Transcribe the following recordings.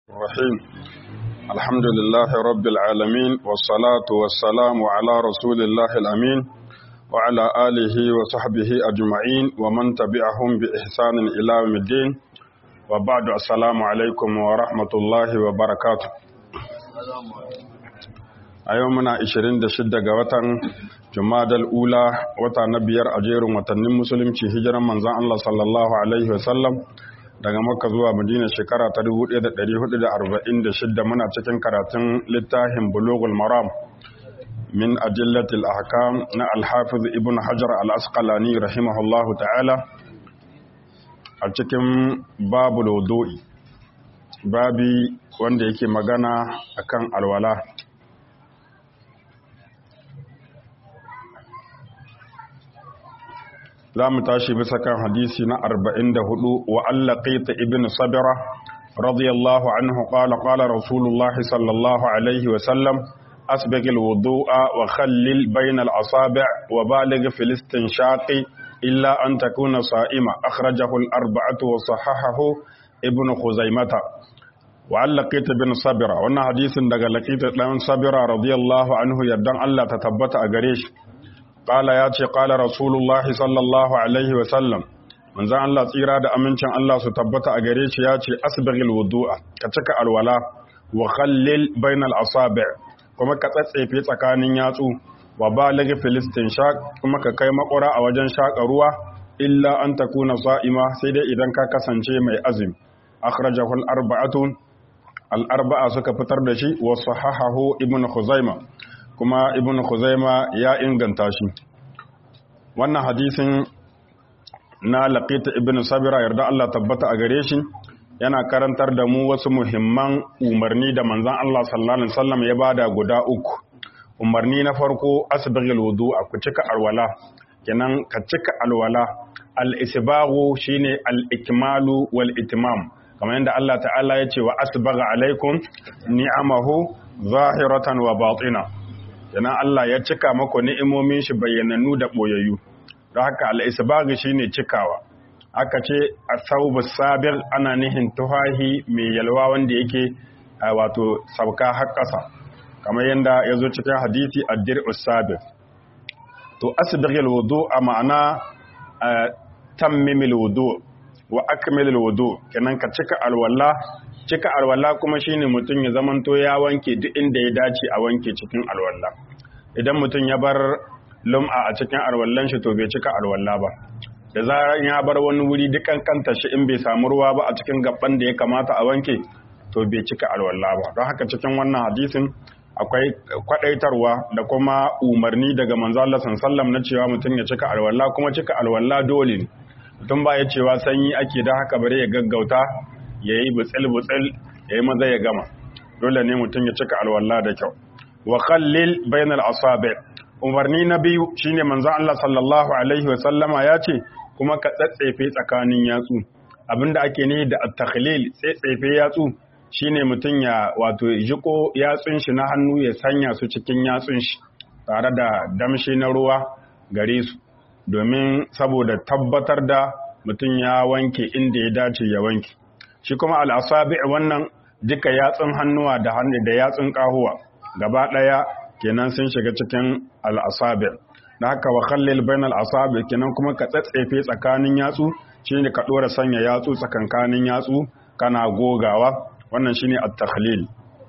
الرحيم الحمد لله رب العالمين والصلاة والسلام على رسول الله الأمين وعلى آله وصحبه أجمعين ومن تبعهم بإحسان إلى يوم الدين وبعد السلام عليكم ورحمة الله وبركاته a yau muna 26 ga watan jumadal ula wata na biyar a jerin watannin musulunci hijiran manzan Allah sallallahu alaihi wasallam daga makka zuwa madina shekara ta 1446 muna cikin karatun littafin bulugul maram min ajillatil ahkam na alhafiz ibn hajar al-asqalani rahimahullahu ta'ala a cikin babul wudu'i babi wanda yake magana akan alwala za mu tashi bisa kan hadisi na 44 wa allaqita ibn sabira radiyallahu anhu qala qala rasulullahi sallallahu alaihi wa sallam asbigh alwudu'a wa khallil bayna al-asabi' wa baligh fil istinshaqi illa an takuna sa'ima akhrajahu al-arba'atu wa sahahahu ibn khuzaimata wa allaqita ibn sabira wannan hadisin daga laqita dan sabira radiyallahu anhu yardan Allah ta tabbata a gare shi Ƙala ya ce ƙala Rasulullahi sallallahu Alaihi wasallam, manzan Allah tsira da amincin Allah su tabbata a gare shi ya ce asbagil wudu'a ka cika alwala wa khallil bainal asabi' kuma ka tsatsefe tsakanin yatsu wa balaghi filistin shaq kuma ka kai makura a wajen shaƙa ruwa illa an takuna sa'ima sai dai idan ka kasance mai azumi akhrajahu al-arba'atu al-arba'a suka fitar da shi wa sahahahu ibnu khuzaimah kuma ibn Khuzaima ya inganta shi wannan hadisin na laqita ibn sabira yarda Allah tabbata a gare shi yana karantar da mu wasu muhimman umarni da manzon Allah sallallahu alaihi wasallam ya bada guda uku umarni na farko asbaghil wudu'a ku cika alwala kenan ka cika alwala al-isbaghu shine al-ikmalu wal itmam kamar yadda Allah ta'ala ya ce wa asbagha alaikum ni'amahu zahiratan wa batina yana Allah ya cika mako ni'imomin shi bayyananu da boyayyu don haka al-isbaghi shine cikawa aka ce as-sawbu sabir ana nihin tuhahi mai yalwa wanda yake wato sauka har ƙasa kamar yadda ya zo cikin hadisi ad-dir'u sabir to asbighil wudu a ma'ana tammimil wudu wa akmilil wudu kenan ka cika alwala cika alwala kuma shine mutum ya zamanto ya wanke duk inda ya dace a wanke cikin alwala idan mutum ya bar lum'a a cikin alwallan shi to bai cika alwala ba da zarar ya bar wani wuri dukan kanta shi in bai samu ruwa ba a cikin gaban da ya kamata a wanke to bai cika alwala ba don haka cikin wannan hadisin akwai kwadaitarwa da kuma umarni daga manzo Allah sallallahu na cewa mutum ya cika alwala kuma cika alwala dole ne mutum ba ya cewa sanyi ake da haka bare ya gaggauta ya yi butsil-butsil ya yi maza ya gama dole ne mutum ya cika alwallah da kyau wa khallil bainal asabi umarni na biyu shine manzon Allah sallallahu alaihi wa sallama ya ce kuma ka tsatsefe tsakanin yatsu abinda ake nihi da at-takhlil tsatsefe yatsu shine mutum ya wato jiko yatsun shi na hannu ya sanya su cikin yatsun shi tare da damshi na ruwa gare su domin saboda tabbatar da mutum ya wanke inda ya dace ya wanke shi kuma al'asabi wannan duka yatsun hannuwa da hannu da yatsun kahuwa gaba ɗaya kenan sun shiga cikin al'asabi da haka wa khallil bainal asabi kenan kuma ka tsatsefe tsakanin yatsu shine ka ɗora sanya yatsu tsakankanin yatsu kana gogawa wannan shine at-takhlil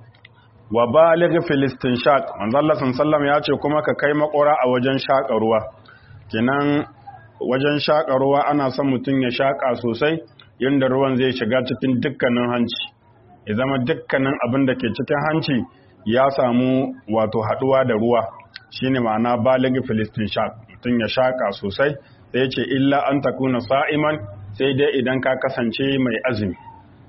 wa baligh fil istinshaq manzo Allah sallallahu ya ce kuma ka kai makora a wajen shaka ruwa kenan wajen shaka ruwa ana son mutum ya shaka sosai yadda ruwan zai shiga cikin dukkanin hanci ya zama dukkanin abin da ke cikin hanci ya samu wato haduwa da ruwa shine ma'ana baligi filistin shaq mutum ya shaka sosai sai ce illa an takuna sa'iman sai dai idan ka kasance mai azumi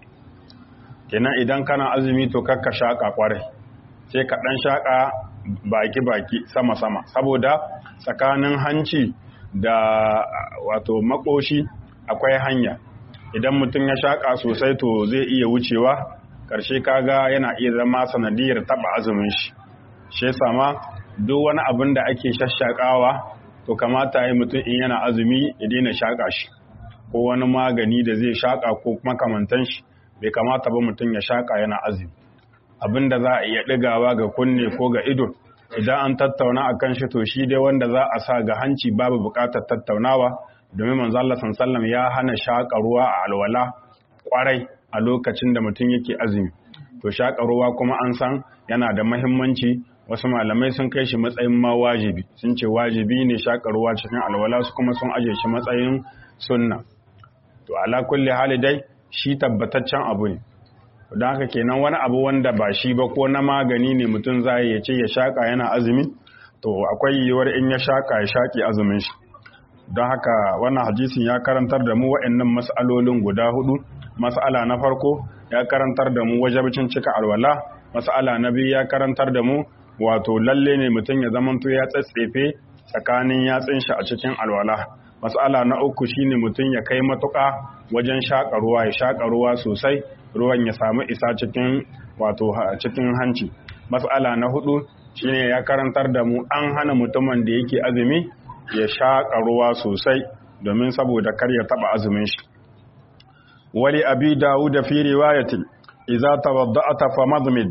kenan idan kana azumi to kakka shaka kwarai sai ka dan shaka baki baki sama sama saboda tsakanin hanci da wato makoshi akwai hanya idan mutum ya shaƙa sosai to zai iya wucewa ƙarshe kaga yana iya zama sanadiyar taɓa azumin shi shi sama duk wani abin da ake shashaƙawa to kamata yi mutum in yana azumi ya daina shaƙa shi ko wani magani da zai shaƙa ko makamantan shi bai kamata ba mutum ya shaka yana azumi abinda za a iya ɗigawa ga kunne ko ga ido idan an tattauna akan shi to shi dai wanda za a sa ga hanci babu buƙatar tattaunawa domin manzo Allah sallallahu ya hana shaka ruwa a alwala kwarai a lokacin da mutum yake azumi to shaka ruwa kuma an san yana da muhimmanci wasu malamai sun kai shi matsayin ma wajibi sun ce wajibi ne shaka ruwa cikin alwala su kuma sun aje shi matsayin sunna to ala kulli hali dai shi tabbataccen abu ne don haka kenan wani abu wanda ba shi ba ko na magani ne mutum za ya ce ya shaka yana azumi to akwai yiwuwar in ya shaka ya shaki azumin shi don haka wannan hadisin ya karantar da mu waɗannan mas'alolin guda hudu mas'ala na farko ya karantar da mu wajabcin cika alwala mas'ala na biyu ya karantar da mu wato lalle ne mutum ya zamanto ya tsatsefe tsakanin yatsun shi a cikin alwala mas'ala na uku shine mutum ya kai matuƙa wajen shaƙa ruwa ya shaƙa ruwa sosai ruwan ya samu isa cikin wato cikin hanci mas'ala na hudu shine ya karantar da mu an hana mutumin da yake azumi ya shaƙa ruwa sosai domin saboda kar ya taɓa azumin shi wali abi dawud fi riwayatin idza tawadda'ata famadmid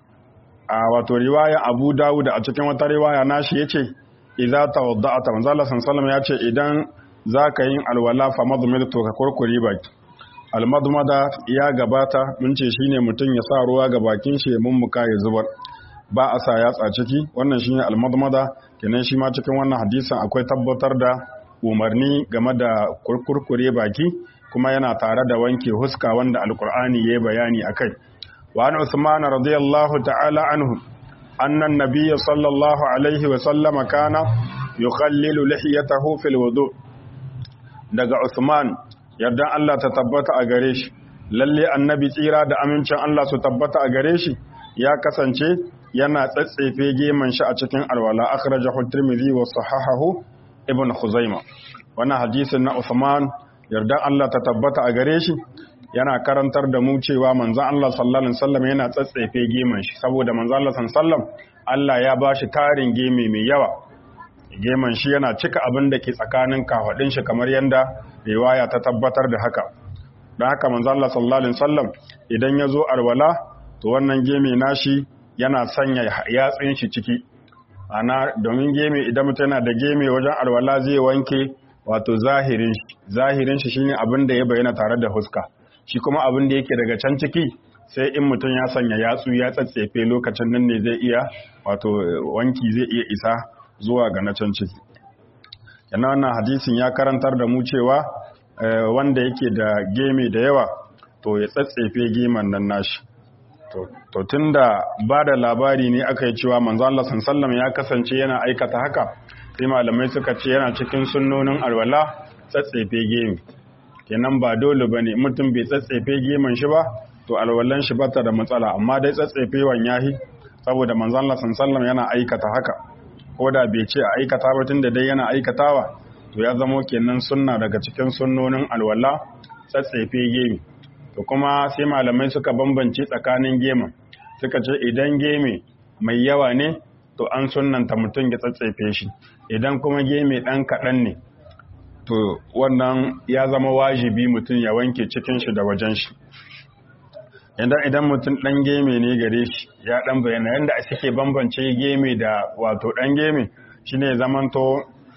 a wato riwaya abu dawud a cikin wata riwaya nashi yace idza tawadda'ata manzo Allah sallallahu ya ce idan zaka yin alwala famadmid to ka kurkure baki almadmada ya gabata mun ce shine mutum ya sa ruwa ga bakin shi mun muka ya zubar ba a sa yatsa ciki wannan shine almadmada kenan shi ma cikin wannan hadisin akwai tabbatar da umarni game da kurkure baki kuma yana tare da wanke huska wanda alkur'ani ya bayani akai wa an usman radiyallahu ta'ala anhu anna an-nabiy sallallahu alaihi wa sallama kana yukhallilu lihiyatahu fil wudu daga usman yardan Allah ta tabbata a gare shi lalle annabi tsira da amincin Allah su tabbata a gare shi ya kasance yana tsatsefe geman shi a cikin alwala akhrajahu tirmidhi wa sahahahu ibn khuzaima wannan hadisin na Uthman yardan Allah ta tabbata a gare shi yana karantar da mu cewa manzon Allah sallallahu alaihi wasallam yana tsatsefe geman shi saboda manzon Allah sallallahu alaihi wasallam Allah ya bashi tarin geme mai yawa geman shi yana cika abin da ke tsakanin kafadin shi kamar yanda riwaya ta tabbatar da haka don haka manzon Allah sallallahu alaihi wasallam idan ya zo alwala to wannan geme nashi yana sanya yatsun shi ciki ana domin geme idan mutum yana da geme wajen alwala zai wanke wato zahirin shi zahirin shi shine abin da ya bayyana tare da huska shi kuma abin da yake daga can ciki sai in mutum ya sanya yatsu ya tsatsefe lokacin nan ne zai iya wato wanki zai iya isa zuwa ga na can ciki yana wannan hadisin ya karantar da mu cewa wanda yake da geme da yawa to ya tsatsefe geman nan nashi to tun da ba da labari ne aka yi cewa manzo Allah sallam ya kasance yana aikata haka sai malamai suka ce yana cikin sunnonin alwala tsatsefe gemi kenan ba dole bane mutum bai tsatsefe gemin shi ba to alwalan shi bata da matsala amma dai tsatsefewan yahi saboda manzo Allah sallam yana aikata haka ko da bai ce a aikata ba tunda dai yana aikatawa to ya zamo kenan sunna daga cikin sunnonin alwala tsatsefe gemi to kuma sai malamai suka bambance tsakanin gemun suka ce idan geme mai yawa ne to an sunanta mutum ya tsatsefe shi idan kuma geme ɗan kaɗan ne to wannan ya zama wajibi mutum ya wanke cikin shi da wajen shi idan idan mutum ɗan geme ne gare shi ya ɗan bayyana yadda suke bambance geme da wato ɗan geme shine zamanto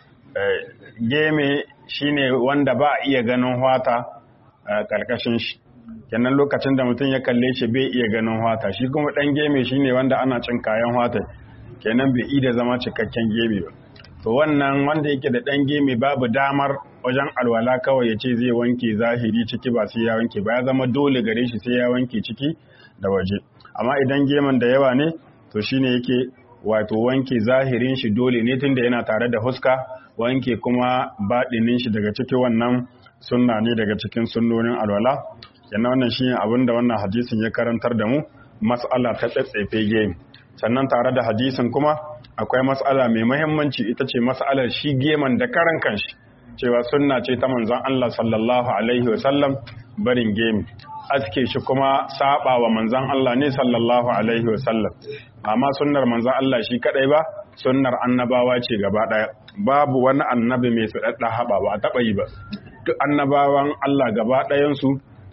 geme shine wanda ba a iya ganin hwata a ƙarƙashin shi kenan lokacin da mutum ya kalle shi bai iya ganin hwata shi kuma ɗan geme shine wanda ana cin kayan hwata kenan bai iya zama cikakken geme ba to wannan wanda yake da ɗan geme babu damar wajen alwala kawai ya ce zai wanke zahiri ciki ba sai ya wanke ba ya zama dole gare shi sai ya wanke ciki da waje amma idan geman da yawa ne to shine yake wato wanke zahirin shi dole ne tunda yana tare da huska wanke kuma baɗinin shi daga ciki wannan sunna ne daga cikin sunnonin alwala yana wannan shi abin da wannan hadisin ya karantar da mu mas'ala ta tsatsefe gemi sannan tare da hadisin kuma akwai mas'ala mai mahimmanci ita ce mas'alar shi geman da karan kanshi cewa sunna ce ta manzon Allah sallallahu alaihi wa sallam barin gemi aske shi kuma saba wa manzon Allah ne sallallahu alaihi wa sallam amma sunnar manzon Allah shi kadai ba sunnar annabawa ce gaba daya babu wani annabi mai sadadda haba ba a taba yi ba duk annabawan Allah gaba ɗayan su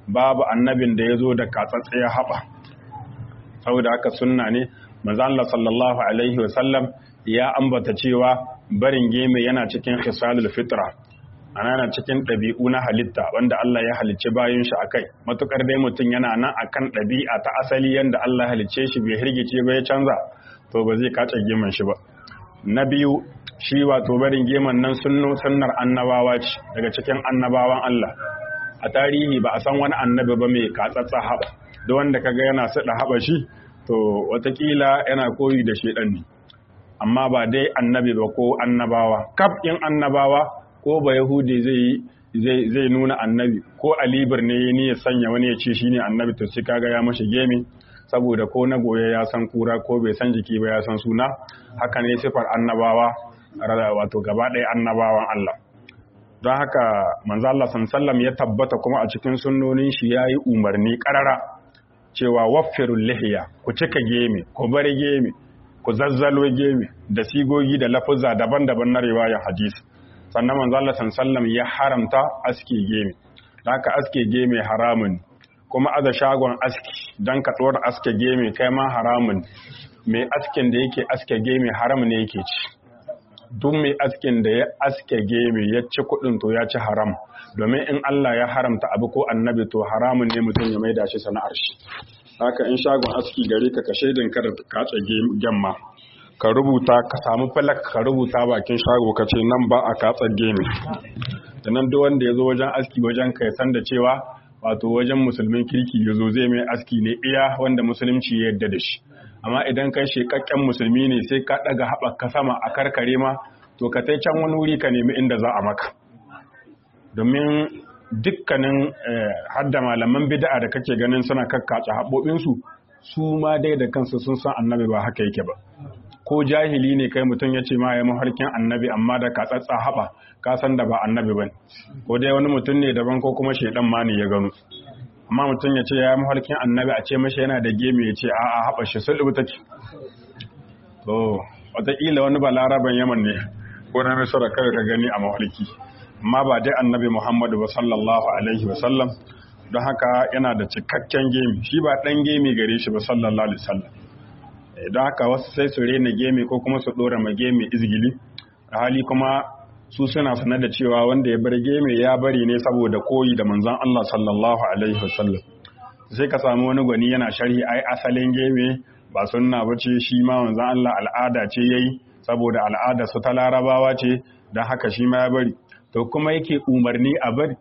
babu annabin da ya zo da katsatsaya haɓa saboda haka sunna ne manzo Allah sallallahu alaihi wasallam ya ambata cewa barin geme yana cikin khisalul fitra ana na cikin ɗabi'u na halitta wanda Allah ya halicce bayan shi akai matukar dai mutum yana nan akan ɗabi'a ta asali yanda Allah halicce shi bai hirgice ba ya canza to ba zai kace geman shi ba na biyu shi wato barin geman nan sunno sunnar annabawa ce daga cikin annabawan Allah a tarihi ba a san wani annabi ba mai katsatsa haɓa da wanda kaga yana sada haɓa shi to watakila yana koyi da shedan ne amma ba dai annabi ba ko annabawa kaf in annabawa ko ba yahudi zai zai nuna annabi ko alibir ne ni ya sanya wani ya ce shine annabi to sai kaga ya mashi gemi saboda ko na goye ya san kura ko bai san jiki ba ya san suna haka ne sifar annabawa wato gaba ɗaya annabawan Allah don haka manzo Allah sallam ya tabbata kuma a cikin sunnonin shi yayi umarni karara cewa waffirul lihiya ku cika gemi ku bar gemi ku zazzalo gemi da sigogi da lafuzza daban-daban na riwayar hadisi sannan manzo Allah sallam ya haramta aske gemi haka aske gemi haramun kuma aza shagon aski dan ka tsora aske gemi kai ma haramun mai askin da yake aske gemi haram ne yake ci duk mai askin da ya aske gemi ya ci kudin to ya ci haram domin in Allah ya haramta abu ko annabi to haramun ne mutum ya maida shi sana'ar shi haka in shagon aski gare ka ka shaidin kada ka tsa gemma ka rubuta ka samu falak ka rubuta bakin shago ka ce nan ba a katsa gemi da nan duk wanda ya zo wajen aski wajen ka san da cewa wato wajen musulmin kirki ya zo zai mai aski ne iya wanda musulunci ya yarda da shi amma idan kai shekakken musulmi ne sai ka daga haɓaka sama a karkare ma to ka tai can wani wuri ka nemi inda za a maka domin dukkanin hadda malaman bid'a da kake ganin suna kakkace haɓoɓinsu su ma dai da kansu sun san annabi ba haka yake ba ko jahili ne kai mutum ya ce ma ya mafarkin annabi amma da ka tsatsa haɓa ka san da ba annabi ba ko dai wani mutum ne daban ko kuma shaidan ma ne ya gano amma mutum ya ce ya mafarkin annabi a ce mashi yana da gemi ya ce a'a haɓa shi sulhu take to wataƙila wani balaraban yaman ne ko na misira kawai ka gani a mafarki amma ba dai annabi muhammadu ba sallallahu alaihi wa sallam don haka yana da cikakken gemi shi ba ɗan gemi gare shi ba sallallahu alaihi wasallam don haka wasu sai su rena gemi ko kuma su ɗora ma gemi izgili a hali kuma su suna sanar da cewa wanda ya bar gemi ya bari ne saboda koyi da manzon Allah sallallahu alaihi wasallam sai ka samu wani gwani yana sharhi ai asalin gemi ba sunna bace shi ma manzon Allah al'ada ce yayi saboda al'ada su ta larabawa ce don haka shi ma ya bari to kuma yake umarni a bari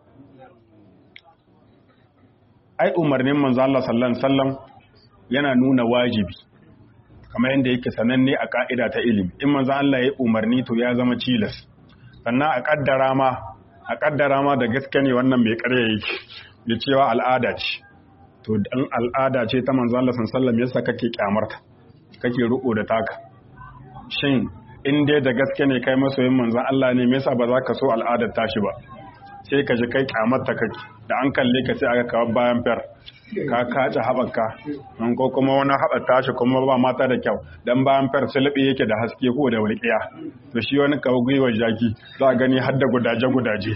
ai umarnin manzo Allah sallallahu alaihi wasallam yana nuna wajibi kamar yadda yake sananne a ka'ida ta ilimi in manzo Allah ya umarni to ya zama cilas sannan a kaddara ma a kaddara ma da gaske ne wannan mai ƙarya yake da cewa al'ada ce to dan al'ada ce ta manzo Allah sallallahu alaihi wasallam yasa kake kyamarta kake riko da taka shin in dai da gaske ne kai masoyin manzo Allah ne me yasa ba za ka so al'adar tashi ba sai ka ji kai kyamarta kake da an kalle ka sai aka kawo bayan fer ka kace haɓaka an ko kuma wani haɓar tashi kuma ba mata da kyau dan bayan fer sulɓe yake da haske ko da walƙiya to shi wani kawo gwiwar jaki za a gani har da gudaje gudaje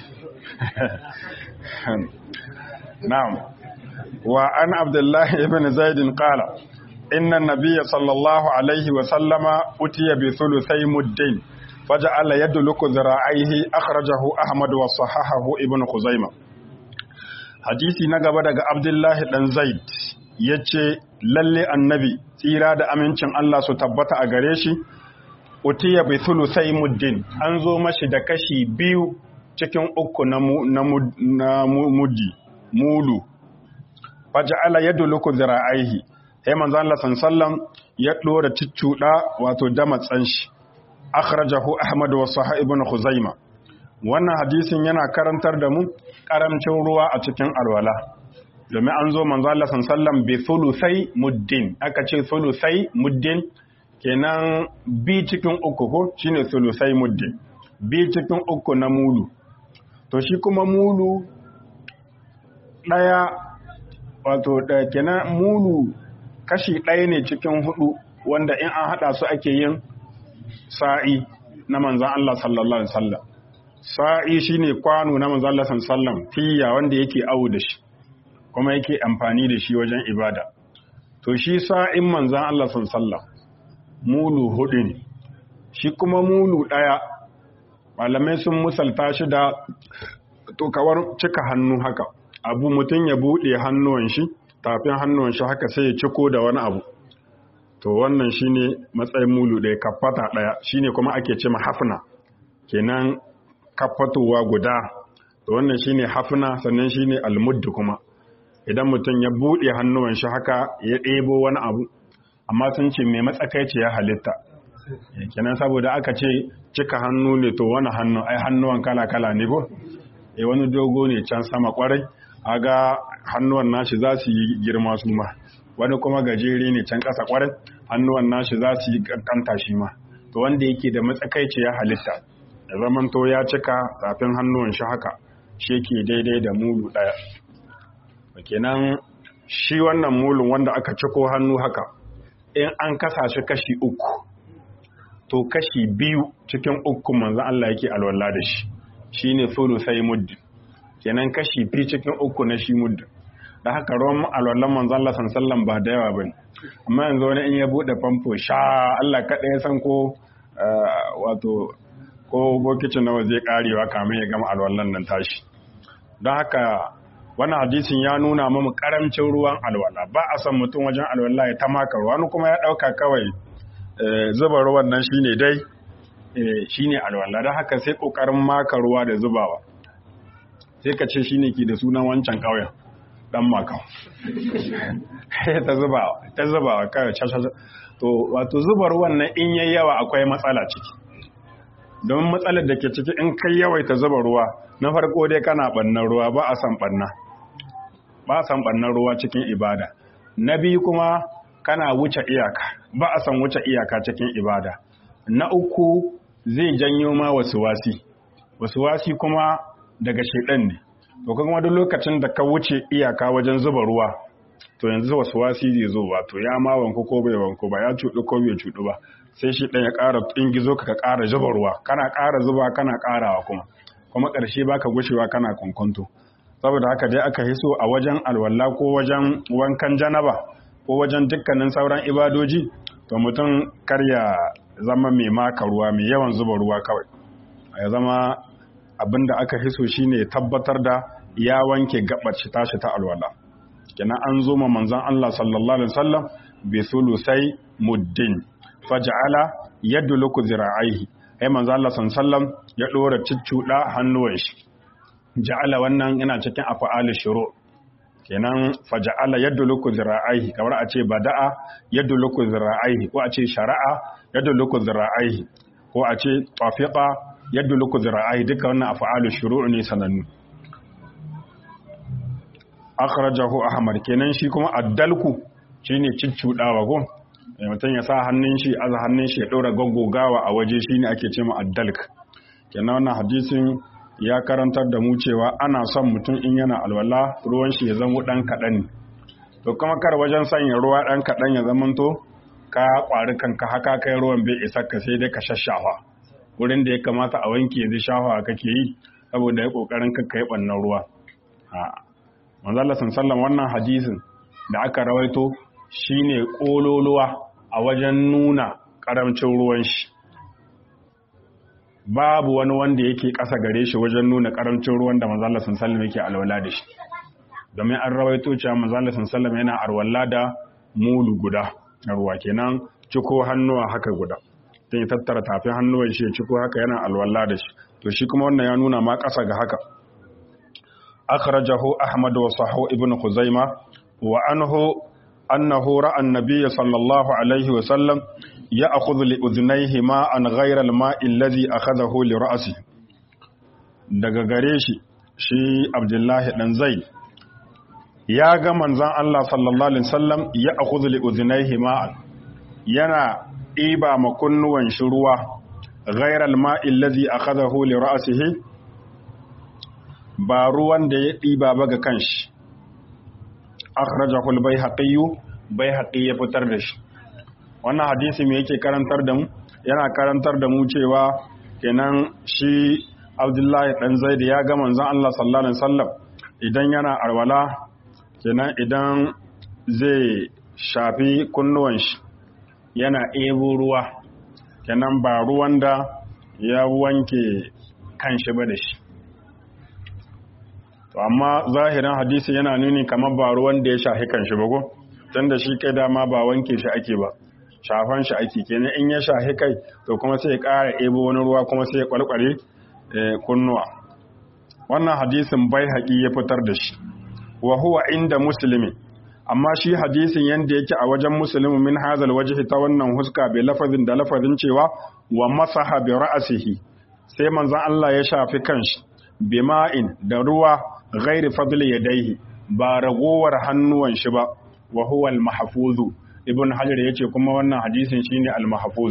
na'am wa an abdullahi ibn zaid qala inna nabiyya sallallahu alaihi wa sallama utiya bi thuluthai muddin فجعل يدلك ذراعيه أخرجه أحمد وصححه ابن خزيمة hadisi na gaba daga Abdullahi dan Zaid yace lalle annabi tsira da amincin Allah su tabbata a gare shi utiya bi thulusai muddin an zo mashi da kashi biyu cikin uku na na muddi mulu faja'ala yadluku zira'aihi sai manzo Allah sallallahu ya dora ciccuda wato damatsan shi akhrajahu ahmad wa sahih ibn khuzaima wannan hadisin yana karantar da mu karamcin ruwa a cikin alwala domin an zo manzo Allah sallallahu bi thulusai muddin aka ce thulusai muddin kenan bi cikin uku ko shine thulusai muddin bi cikin uku na mulu to shi kuma mulu daya wato da kenan mulu kashi ɗaya ne cikin hudu wanda in an hada su ake yin sa'i na manzan Allah sallallahu Alaihi wasallam sa'i shi ne kwano na manzan Allah sallallahu fiya wanda yake awu da shi kuma yake amfani da shi wajen ibada to shi sa'in manzan Allah sallam mulu hudu ne shi kuma mulu ɗaya malamai sun musalta shi da tokawar cika hannu haka abu mutum ya buɗe hannuwan shi tafin hannuwan shi haka sai ya ciko da wani abu to wannan shine matsayin mulu ɗaya kafata ɗaya shine kuma ake ce hafna kenan kafatowa guda to wannan shine hafna sannan shine almuddu kuma idan mutum ya buɗe hannuwan shi haka ya ɗebo wani abu amma sun ce mai matsakaici ya halitta kenan saboda aka ce cika hannu ne to wani hannu ai hannuwan kala-kala ne ko e wani dogo ne can sama kwarai aga hannuwan nashi za su yi girma su ma wani kuma gajere ne can ƙasa kwarai hannuwan nashi za su yi ƙanƙanta shi ma to wanda yake da matsakaici ya halitta ya zaman to ya cika tafin hannuwan shi haka shi yake daidai da mulu ɗaya kenan shi wannan mulun wanda aka ciko hannu haka in an kasa shi kashi uku to kashi biyu cikin uku manzan Allah yake alwala da shi shi ne sai muddi kenan kashi biyu cikin uku na shi muddi da haka ruwan alwallan manzan Allah sallan ba da yawa bane amma yanzu wani in ya bude famfo sha Allah kaɗai ya san ko wato ko bokicin nawa zai karewa kamin ya gama alwallan nan tashi don haka wannan hadisin ya nuna mamu karamcin ruwan alwala ba a san mutum wajen alwala ya ta maka ruwa wani kuma ya ɗauka kawai zuba ruwan nan shine dai shine alwala don haka sai kokarin maka ruwa da zubawa sai ka ce shine ke da sunan wancan ƙauyen dan makau ta zubawa ta zubawa kawai to wato zuba ruwan nan in yayi yawa akwai matsala ciki don matsalar da ke ciki in kai yawaita zuba ruwa na farko dai kana bannan ruwa ba a san banna ba a san bannan ruwa cikin ibada na biyu kuma kana wuce iyaka ba a san wuce iyaka cikin ibada na uku zai janyo ma wasu wasi wasu wasi kuma daga shedan ne to kuma duk lokacin da ka wuce iyaka wajen zuba ruwa to yanzu wasu wasi zai zo wato ya ma wanku ko bai wanku ba ya cuɗu ko bai cuɗu ba sai shi ɗan ya ƙara ingizo ka ka ƙara zuba ruwa kana ƙara zuba kana ƙarawa kuma kuma ƙarshe baka gushewa kana kwankwanto saboda haka dai aka hiso a wajen alwala ko wajen wankan janaba ko wajen dukkanin sauran ibadoji to mutum kar ya zama mai maka ruwa mai yawan zuba ruwa kawai ya zama abin da aka hiso shine tabbatar da ya wanke gabar shi tashi ta alwala kenan an zo ma manzon Allah sallallahu alaihi wasallam bi sulusai muddin faj'ala yadluku zira'aihi ai manzon Allah sallallahu alaihi wasallam ya dora ciccuda hannuwan shi ja'ala wannan yana cikin af'al shuru kenan faj'ala yadluku zira'aihi kamar a ce bada'a yadluku zira'aihi ko a ce shara'a yadluku zira'aihi ko a ce tafiqa yadluku zira'aihi duka wannan af'al shuru ne sanannu akhrajahu ahmad kenan shi kuma addalku shine ciccudawa go mutum ya sa hannun shi aza hannun shi ya dora gaggogawa a waje shine ake cewa addalk kenan wannan hadisin ya karantar da mu cewa ana son mutum in yana alwala ruwan shi ya zama dan kadan ne to kuma kar wajen sanya ruwa dan kadan ya zamanto ka kwari kanka haka kai ruwan bai isa ka sai dai ka shashafa wurin da ya kamata a wanke yanzu shafa kake yi saboda ya kokarin ka kai bannan ruwa a'a manzala sallam wannan hadisin da aka rawaito shine kololuwa a wajen nuna karamcin ruwan shi babu wani wanda yake ƙasa gare shi wajen nuna karamcin ruwan da manzala sallam yake alwala da shi domin an rawaito cewa manzala sallam yana alwala da mulu guda ruwa kenan ciko hannuwa haka guda don ya tattara tafin hannuwan shi ya ciko haka yana alwala da shi to shi kuma wannan ya nuna ma ƙasa ga haka أخرجه أحمد وصحه ابن خزيمة وعنه أنه رأى النبي صلى الله عليه وسلم يأخذ لأذنيه ماء غير الماء الذي أخذه لرأسه daga gare shi shi Abdullahi dan Zaid ya ga manzon Allah sallallahu alaihi wasallam ya akhudhu li udhnayhi ma'an yana iba makunnuwan shi ruwa ghayra al-ma'i allazi akhadahu li ra'sihi ba ruwan da ya ɗiba ba ga kanshi akhrajahu al-baihaqi baihaqi ya fitar da shi wannan hadisi me yake karantar da mu yana karantar da mu cewa kenan shi Abdullahi dan Zaid ya ga manzon Allah sallallahu alaihi wasallam idan yana arwala kenan idan zai shafi kunnuwan shi yana ebo ruwa kenan ba ruwan da ya wanke kanshi ba da shi to amma zahirin hadisi yana nuni kamar ba ruwan da ya shafi kanshi ba ko tunda shi kai dama ba wanke shi ake ba shafan shi ake kenan in ya shafi kai to kuma sai ya ƙara ebo wani ruwa kuma sai ya kwalkwale kunnuwa wannan hadisin bai haƙi ya fitar da shi wa huwa inda musulmi amma shi hadisin yanda yake a wajen musulmi min hazal wajhi ta wannan huska bai lafazin da lafazin cewa wa masaha bi ra'sihi sai manzon Allah ya shafi kanshi bima'in da ruwa ghairi fadli yadayhi ba ragowar hannuwan shi ba wa huwa al-mahfuzu ibn hajar yace kuma wannan hadisin shine al-mahfuz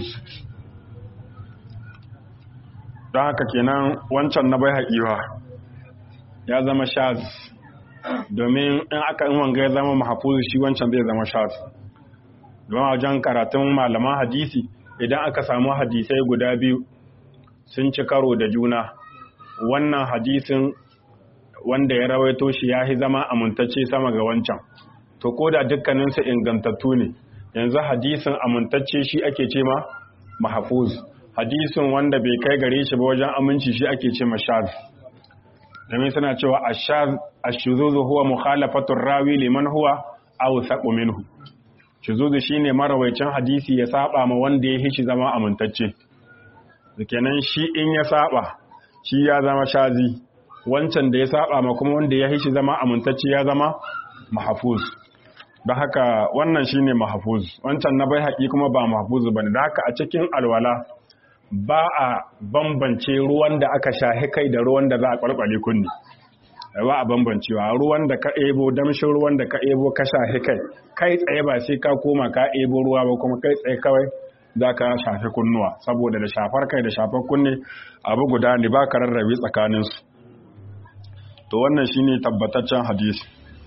don haka kenan wancan na bai haƙiwa ya zama shaz domin in aka in wanga ya zama mahfuzu shi wancan zai zama shaz don wajen karatun malaman hadisi idan aka samu hadisai guda biyu sun ci karo da juna wannan hadisin wanda ya rawaito shi ya fi zama amintacce sama ga wancan to ko da dukkaninsu ingantattu ne yanzu hadisin amintacce shi ake ce ma mahafuz hadisin wanda bai kai gare shi ba wajen aminci shi ake ce ma shaz domin suna cewa ashaz ashuzuzu huwa mukhalafatur rawi liman huwa awsaqu minhu shuzuzu shine marawaicin hadisi ya saba ma wanda ya hishi zama amintacce kenan shi in ya saba shi ya zama shazi wancan da ya saba ma kuma wanda ya hishi zama amintacce ya zama mahafuz don haka wannan shine mahafuz wancan na bai haƙi kuma ba mahafuz bane da haka a cikin alwala ba a bambance ruwan da aka shahi kai da ruwan da za a kwalkwale kunni ba a bambancewa ruwan da ka ebo damshin ruwan da ka ebo ka shahi kai kai tsaye ba sai ka koma ka ebo ruwa ba kuma kai tsaye kawai za ka shafi kunnuwa saboda da shafar kai da shafar kunne abu guda ne ba ka rarrabe tsakaninsu to wannan shine tabbataccen hadisi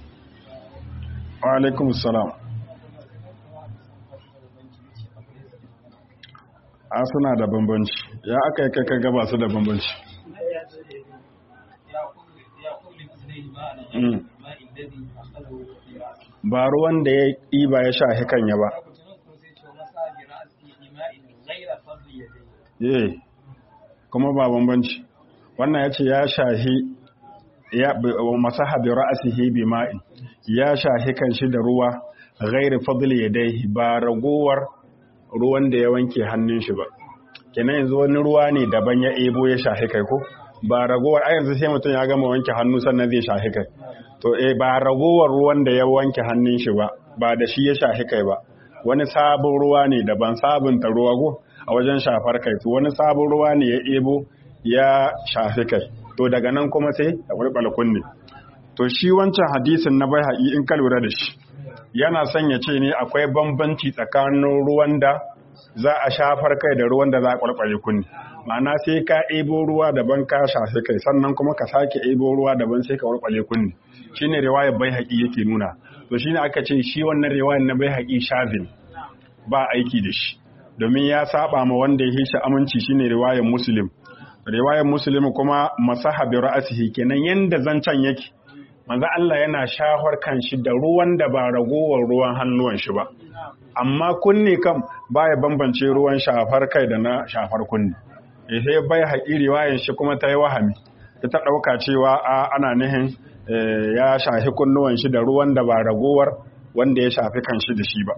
wa alaikum salam a suna da bambanci ya aka yi kaka gaba su da bambanci ba ruwan da ya ɗiba ya sha hikanya ba ye kuma ba bambanci wannan ya ce ya shahi ya masaha bi ra'asihi bi ma'in ya shahi kanshi da ruwa ghairi fadli yadayhi ba ragowar ruwan da ya wanke hannun shi ba kenan yanzu wani ruwa ne daban ya ebo ya shahi kai ko ba ragowar a yanzu sai mutum ya gama wanke hannu sannan zai shahi kai to eh ba ragowar ruwan da ya wanke hannun shi ba ba da shi ya shahi kai ba wani sabon ruwa ne daban sabunta ruwa go a wajen shafar kai to wani sabon ruwa ne ya ebo ya shafi kai to daga nan kuma sai a wurɓala kunne to shi wancan hadisin na bai haƙi in ka lura da shi yana son ya ce ne akwai bambanci tsakanin ruwan da za a shafar kai da ruwan da za a kwalkwale kunne ma'ana sai ka ebo ruwa daban ka shafi kai sannan kuma ka sake ebo ruwa daban sai ka kwalkwale kunne shine riwayar bai haƙi yake nuna to shine aka ce shi wannan riwayar na bai haƙi shazin ba aiki da shi domin ya saba ma wanda ya hisha aminci shine riwayar muslim riwayar muslim kuma masaha bi ra'sihi kenan yanda zancan yake manzo Allah yana shahar kanshi da ruwan da ba ragowar ruwan hannuwan shi ba amma kunne kam baya bambance ruwan shafar kai da na shafar kunne sai bai haƙi riwayar shi kuma ta yi wahami ta ta ɗauka cewa a ana nihin ya shafi kunnuwan shi da ruwan da ba ragowar wanda ya shafi kanshi da shi ba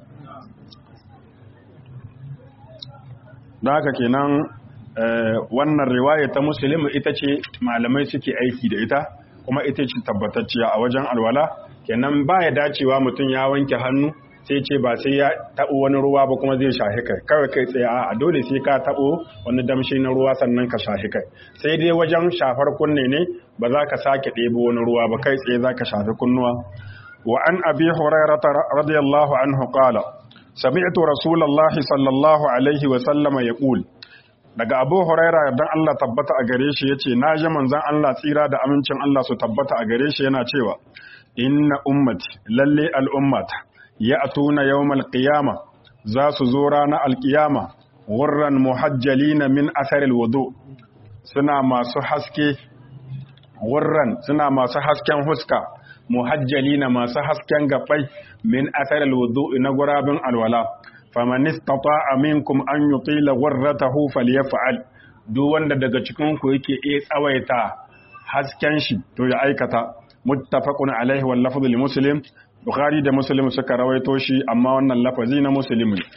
da haka kenan wannan riwaya ta musulmi ita ce malamai suke aiki da ita kuma ita ce tabbatacciya a wajen alwala kenan ba ya dacewa mutum ya wanke hannu sai ce ba sai ya taɓo wani ruwa ba kuma zai shahi kai kawai kai tsaye a dole sai ka taɓo wani damshi na ruwa sannan ka shahi kai sai dai wajen shafar kunne ne ba za ka sake ɗebo wani ruwa ba kai tsaye za ka shafi kunnuwa wa an abi hurairata radiyallahu anhu qala sami'tu rasulullahi sallallahu alaihi wa sallama yaqul daga abu huraira dan Allah tabbata a gare shi yace na ji manzon Allah tsira da amincin Allah su tabbata a gare shi yana cewa inna ummati lalle al'ummata ya'tuna yawmal qiyama za su zo ranar alqiyama wurran muhajjalina min athar alwudu suna masu haske wurran suna masu hasken huska muhajjalina masu hasken gabbai min athar alwudu na gurabin alwala faman istata'a minkum an yutila ghurratahu falyaf'al duk wanda daga cikin ku yake iya tsawaita hasken shi to ya aikata muttafaqun alaihi wal lafzu li muslim bukhari da muslim suka rawaito shi amma wannan lafazi na muslim ne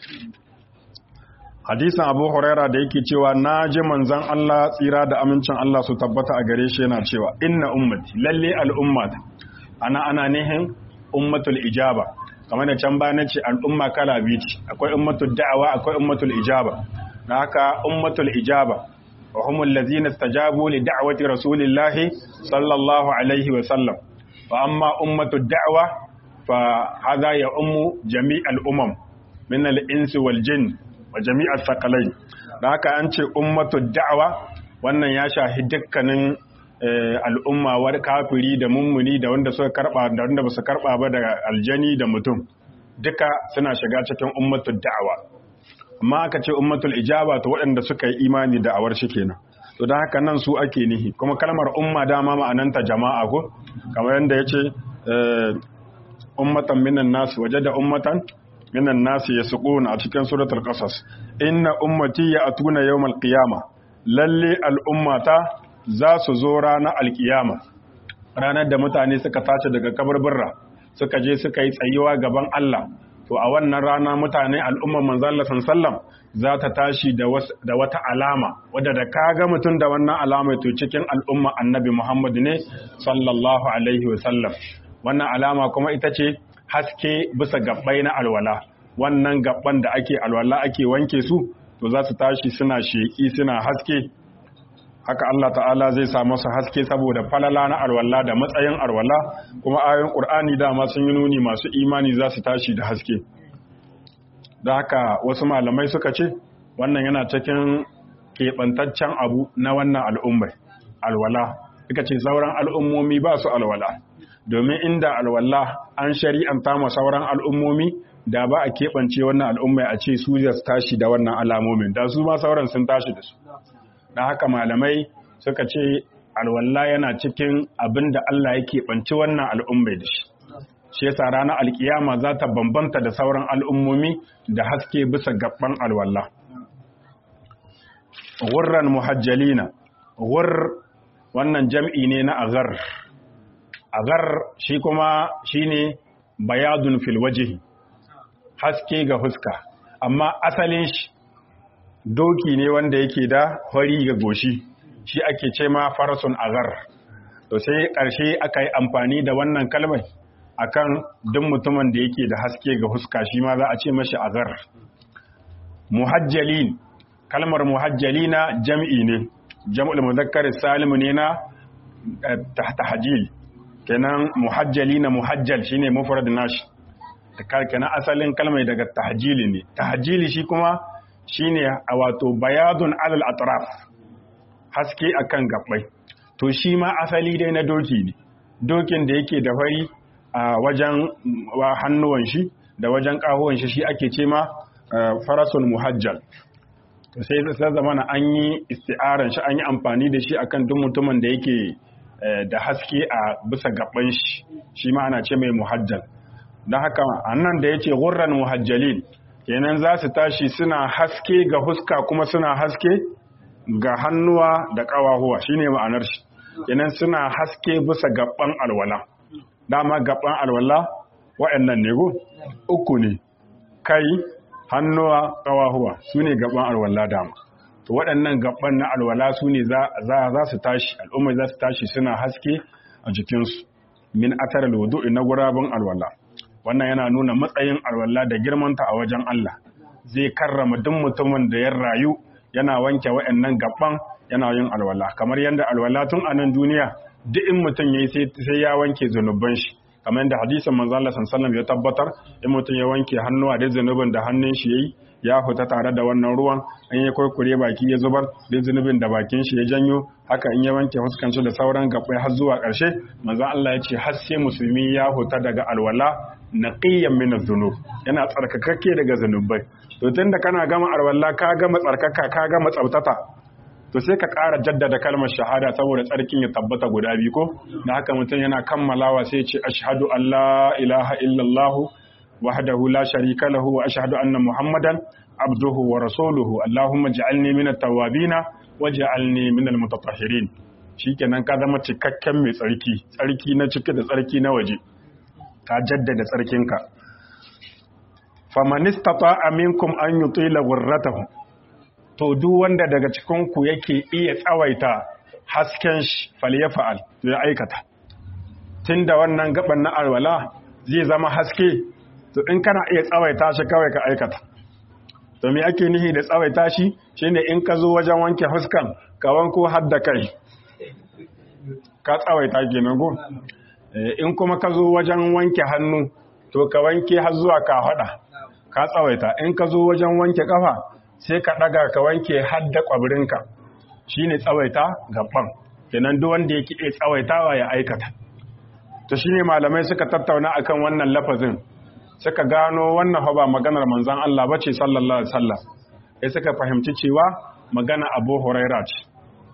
hadisin abu huraira da yake cewa na ji manzan Allah tsira da amincin Allah su tabbata a gare shi yana cewa inna ummati lalle al'ummata ana ana nihin ummatul ijaba kamar da can bayan ce al'umma kala biyu ce akwai ummatul da'awa akwai ummatul ijaba na haka ummatul ijaba wa humul ladzina istajabu li da'wati rasulillahi sallallahu alaihi wa sallam wa amma ummatud da'wa fa hadha ya ummu jami'al umam min al-insi wal jinn wa jami'ar sakalai da haka an ce ummatu da'awa wannan ya shahi dukkanin al'umma war kafiri da mummuni da wanda suka karba da wanda basu karba ba da aljani da mutum duka suna shiga cikin ummatu da'awa amma aka ce ummatul ijaba to waɗanda suka yi imani da awar shi kenan to don haka nan su ake nihi kuma kalmar umma dama ma'ananta jama'a ko kamar yadda ya ce ummatan minan nasu waje da ummatan minan nasi yasquna a cikin suratul qasas inna ummati ya'tuna yawmal qiyama lalle al'ummata za su zo ranar alkiyama ranar da mutane suka tashi daga kabarburra suka je suka yi tsayuwa gaban Allah to a wannan rana mutane al'ummar manzo Allah sallam za ta tashi da wata alama wadda da kaga mutum da wannan alama to cikin al'umma annabi Muhammad ne sallallahu alaihi wa sallam wannan alama kuma ita ce haske bisa gabbai na alwala wannan gabban da ake alwala ake wanke su to za su tashi suna sheki suna haske haka Allah ta'ala zai sa masa haske saboda falala na alwala da matsayin alwala kuma ayoyin Qur'ani dama sun yi nuni masu imani za su tashi da haske da haka wasu malamai suka ce wannan yana cikin keɓantaccen abu na wannan al'ummai alwala suka ce sauran al'ummomi ba su alwala domin inda alwala an shari'anta ma sauran al'ummomi da ba a keɓance wannan al'ummai a ce su su tashi da wannan alamomin da su ma sauran sun tashi da su don haka malamai suka ce alwala yana cikin abin da Allah ya keɓanci wannan al'ummai da shi shi yasa ranar alkiyama za ta bambanta da sauran al'ummomi da haske bisa gaban alwala wurran muhajjalina wur wannan jam'i ne na agar agar shi kuma shine bayadun fil wajhi haske ga huska amma asalin shi doki ne wanda yake da hori ga goshi shi ake ce ma farasun agar to sai ƙarshe aka yi amfani da wannan kalmar akan duk mutumin da yake da haske ga huska shi ma za a ce mashi agar muhajjalin kalmar muhajjalina jam'i ne jam'ul muzakkar salim ne na tahajjil kenan muhajjalina muhajjal shine mufrad nashi kenan asalin kalmar daga tahjili ne tahjili shi kuma shine a wato bayadun alal atraf haske akan gabbai to shi ma asali dai na doki ne dokin da yake da fari a wajen hannuwan shi da wajen kahuwan shi shi ake ce ma farasul muhajjal to sai sai zamana an yi isti'aran shi an yi amfani da shi akan duk mutumin da yake da haske a bisa gaban shi shi ma ana ce mai muhajjal don haka annan da yace gurran muhajjalin kenan za su tashi suna haske ga huska kuma suna haske ga hannuwa da ƙawahuwa shine ma'anar shi kenan suna haske bisa gaban alwala dama gaban alwala waɗannan ne go uku ne kai hannuwa ƙawahuwa su ne gaban alwala dama to waɗannan gaban na alwala su ne za su tashi al'umma za su tashi suna haske a jikinsu min atar alwudu na gurabin alwala wannan yana nuna matsayin alwala da girmanta a wajen Allah zai karrama duk mutumin da ya rayu yana wanke waɗannan gaban yana yin alwala kamar yadda alwala tun a nan duniya duk in mutum yayi sai ya wanke zunuban shi kamar yadda hadisin manzo Allah sallallahu ya tabbatar in mutum ya wanke hannuwa da zunubin da hannun shi yayi ya fita tare da wannan ruwan an ya kurkure baki ya zubar da zunubin da bakin shi ya janyo haka in ya wanke fuskan shi da sauran gabbai har zuwa ƙarshe manzo Allah ya ce har sai musulmi ya huta daga alwala naqiyyan min adh-dhunub yana tsarkakakke daga zunubai to tunda kana gama alwala ka gama tsarkaka ka gama tsautata to sai ka ƙara jaddada kalmar shahada saboda tsarkin ya tabbata guda biyu ko da haka mutum yana kammalawa sai ce ashhadu an la ilaha illallah wahdahu la sharika lahu wa ashhadu anna muhammadan abduhu wa rasuluhu allahumma ja'alni minat tawwabina waj'alni minal mutatahhirin shikenan ka zama cikakken mai tsarki tsarki na cike da tsarki na waje ka jaddada tsarkinka faman istata'a minkum an yutila ghurratahu to duk wanda daga cikin ku yake iya tsawaita hasken shi falyafa'al to ya aikata tunda wannan gaban na alwala zai zama haske to in kana iya tsawaita shi kawai ka aikata to me ake nihi da tsawaita shi shine in ka zo wajen wanke huskan ka wanko har da kai ka tsawaita kenan go in kuma ka zo wajen wanke hannu to ka wanke har zuwa ka hada ka tsawaita in ka zo wajen wanke kafa sai ka daga ka wanke har da kwabirinka shine tsawaita gaban kenan duk wanda yake iya tsawaitawa ya aikata to shine malamai suka tattauna akan wannan lafazin suka gano wannan ba maganar manzon Allah bace sallallahu alaihi wasallam sai suka fahimci cewa magana Abu Huraira ce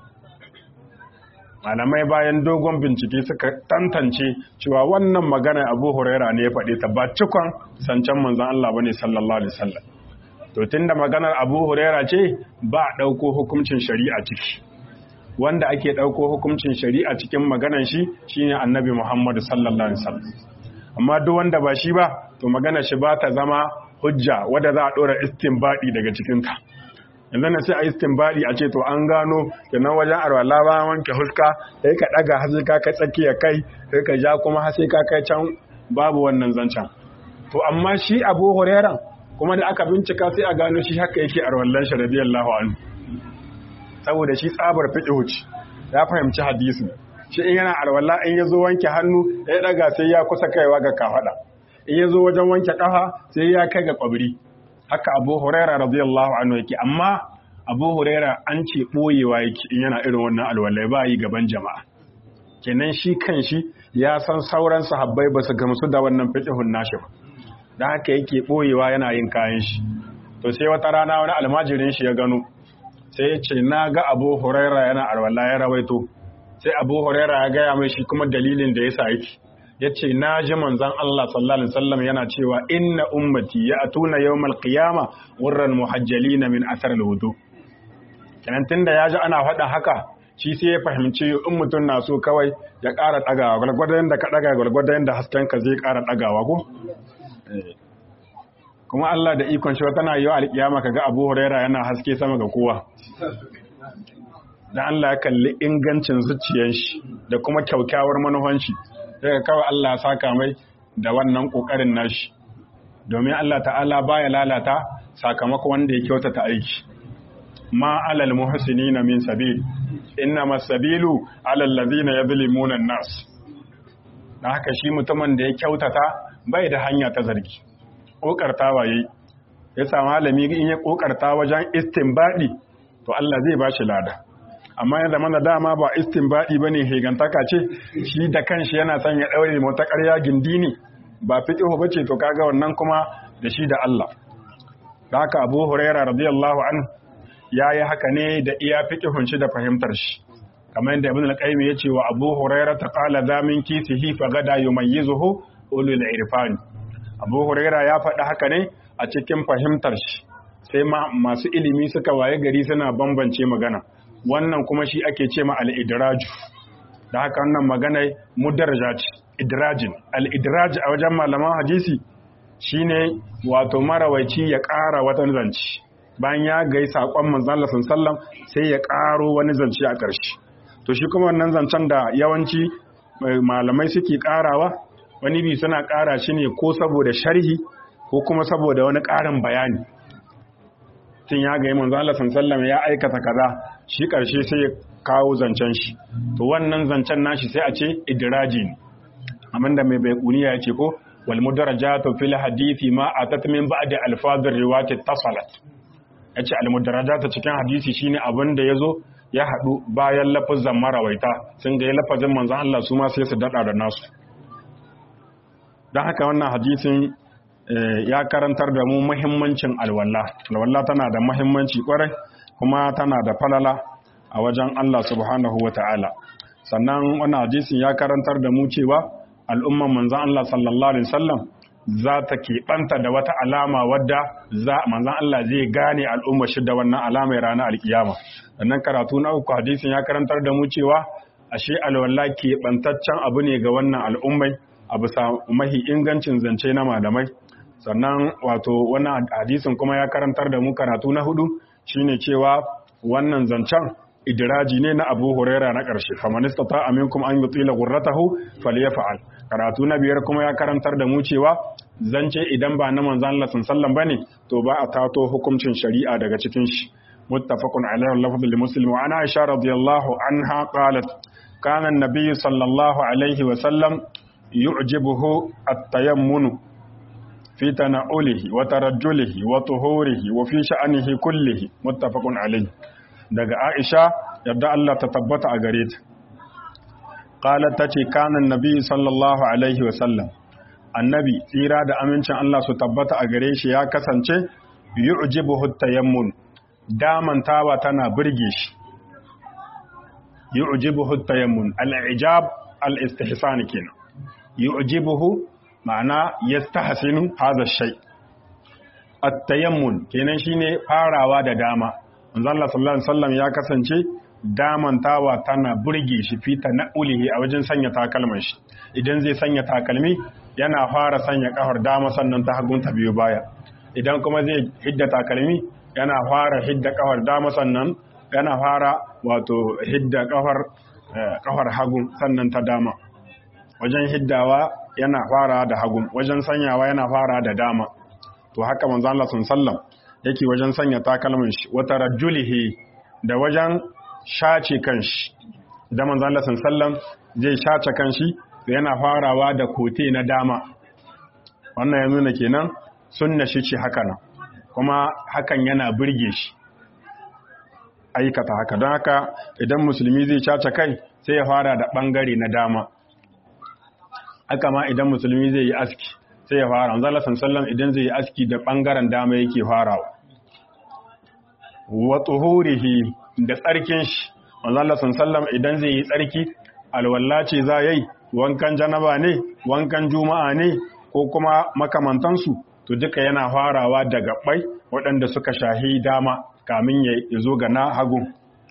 malamai bayan dogon bincike suka tantance cewa wannan magana Abu Huraira ne ya faɗe ta ba cikon zancen manzon Allah bane sallallahu alaihi wasallam to tunda maganar Abu Huraira ce ba ɗauko hukuncin shari'a ciki wanda ake ɗauko hukuncin shari'a cikin maganar shi shine Annabi Muhammad sallallahu alaihi wasallam amma duk wanda ba shi ba to maganar shi ba ta zama hujja wadda za a ɗora istinbadi daga cikinta yanzu na sai a istinbadi a ce to an gano kenan wajen arwala ba wanke huska sai ka ɗaga har sai ka kai tsakiya kai sai ka ja kuma har sai ka kai can babu wannan zancen to amma shi Abu Hurairah kuma da aka bincika sai a gano shi haka yake arwallan shi radiyallahu anhu saboda shi tsabar fiqh ce ya fahimci hadisi shi in yana arwalla in yazo wanke hannu ya daga sai ya kusa kaiwa ga kafada in yazo wajen wanke kafa sai ya kai ga kwabri haka Abu Huraira radiyallahu anhu yake amma Abu Huraira an ce boyewa yake in yana irin wannan alwallai ba yi gaban jama'a kenan shi kanshi ya san sauran sahabbai ba su gamsu da wannan fiqhun nashi ba dan haka yake boyewa yana yin kayan shi to sai wata rana wani almajirin shi ya gano sai ya ce na ga Abu Huraira yana alwala ya rawaito sai Abu Huraira ya gaya mai shi kuma dalilin da yasa yake yace na ji manzon Allah sallallahu alaihi wasallam yana cewa inna ummati ya'tuna yawmal qiyama wurran muhajjalina min athar alwudu kenan tunda ya ji ana faɗa haka shi sai ya fahimci in mutum na so kawai ya ƙara ɗagawa gwargwadon da ka ɗaga gwargwadon da hasken ka zai ƙara ɗagawa ko kuma Allah da ikon shi tana yi wa alƙiyama kaga Abu Huraira yana haske sama ga kowa dan Allah ya kalli ingancin zuciyar shi da kuma kyaukyawar manufan shi daga kawai Allah ya saka mai da wannan kokarin nashi domin Allah ta'ala baya lalata sakamako wanda ya kyautata aiki ma alal muhsinina min sabil innama sabilu alal ladina yadhlimuna an-nas dan haka shi mutumin da ya kyautata bai da hanya ta zargi kokartawa yayi ya sa malami in ya kokarta wajen istinbadi to Allah zai bashi lada amma ya zama da dama ba istinbadi bane hegantaka ce shi da kanshi yana son ya daure mota ƙarya gindi ne ba fiqhu bace to kaga wannan kuma da shi da Allah da haka Abu Hurairah radiyallahu anhu yayi haka ne da iya fiqhun shi da fahimtar shi kamar yadda Ibn al-Qayyim ya ce wa Abu Hurairah ta qala zamin kisihi fa gada yumayyizuhu ulul irfan Abu Hurairah ya faɗi haka ne a cikin fahimtar shi sai masu ilimi suka waye gari suna bambance magana wannan kuma shi ake ce ma al-idraju da haka wannan magana mudarraja ce idrajin al-idraj a wajen malaman hadisi shine wato marawaici ya ƙara wata zance bayan ya gai saƙon manzon Allah sallam sai ya ƙaro wani zance a ƙarshe to shi kuma wannan zancen da yawanci malamai suke ƙarawa wani bi suna ƙara shi ne ko saboda sharhi ko kuma saboda wani ƙarin bayani tun ya gai manzon Allah sallam ya aikata kaza shi ƙarshe sai ya kawo zancen shi to wannan zancen nashi sai a ce idraji ne abinda mai baikuniya ya ce ko wal mudarajatu fil hadithi ma atat min ba'di alfadhir riwayat tasalat yace al mudarajatu cikin hadisi shine abin da yazo ya hadu bayan lafazan marawaita sun ga lafazin manzon Allah su ma sai su dada da nasu dan haka wannan hadisin ya karantar da mu muhimmancin alwala alwala tana da muhimmanci kwarai kuma tana da falala a wajen Allah subhanahu wa ta'ala sannan wannan hadisin ya karantar da mu cewa al'umman manzan Allah sallallahu alaihi wasallam za ta keɓanta da wata alama wadda za manzan Allah zai gane al'umma shi da wannan alama ranar alkiyama sannan karatu na uku hadisin ya karantar da mu cewa ashe alwala keɓantaccen abu ne ga wannan al'ummai a bisa mahi ingancin zance na malamai sannan wato wannan hadisin kuma ya karantar da mu karatu na hudu shine cewa wannan zancen idiraji ne na Abu Huraira na ƙarshe faman istata aminkum an yutila ghurratahu falyaf'al karatu na biyar kuma ya karantar da mu cewa zance idan ba na manzon Allah sallallahu bane to ba a tato hukuncin shari'a daga cikin shi muttafaqun alaihi lafzu li muslim wa ana aisha radiyallahu anha qalat kana an-nabiy sallallahu alaihi wa sallam yu'jibuhu at-tayammun في تناوله وترجله وطهوره وفي شأنه كله متفق عليه daga Aisha yadda Allah ta tabbata a gare ta qalat tace kana annabi sallallahu alaihi wa sallam annabi tsira da amincin Allah su tabbata a gare shi ya kasance yu'jibuhu tayammun damantawa tana burge shi yu'jibuhu tayammun al-ijab al-istihsan kenan yu'jibuhu ma'ana yastahsinu hadha shay at-tayammun kenan shine farawa da dama manzo Allah sallallahu alaihi wasallam ya kasance damantawa tana burge shi fita na ulihi a wajen sanya takalman shi idan zai sanya takalmi yana fara sanya kafar dama sannan ta hagun ta biyo baya idan kuma zai hidda takalmi yana fara hidda kafar dama sannan yana fara wato hidda kafar kafar hagun sannan ta dama wajen hiddawa yana fara da hagun wajen sanyawa yana fara da dama to haka manzo Allah sallallahu yake wajen sanya takalmin shi wata rajulihi da wajen shace kanshi da manzo Allah sallallahu zai shace kanshi yana farawa da kote na dama wannan ya nuna kenan sunna shi ce haka nan kuma hakan yana burge shi aikata haka don haka idan musulmi zai shace kai sai ya fara da bangare na dama haka ma idan musulmi zai yi aski sai ya fara manzala sallam idan zai yi aski da bangaren dama yake farawa wa tuhurihi da tsarkin shi manzala sallam idan zai yi tsarki alwalla ce za yayi wankan janaba ne wankan juma'a ne ko kuma makamantansu to duka yana farawa daga bai waɗanda suka shahi dama kamin ya zo ga na hagu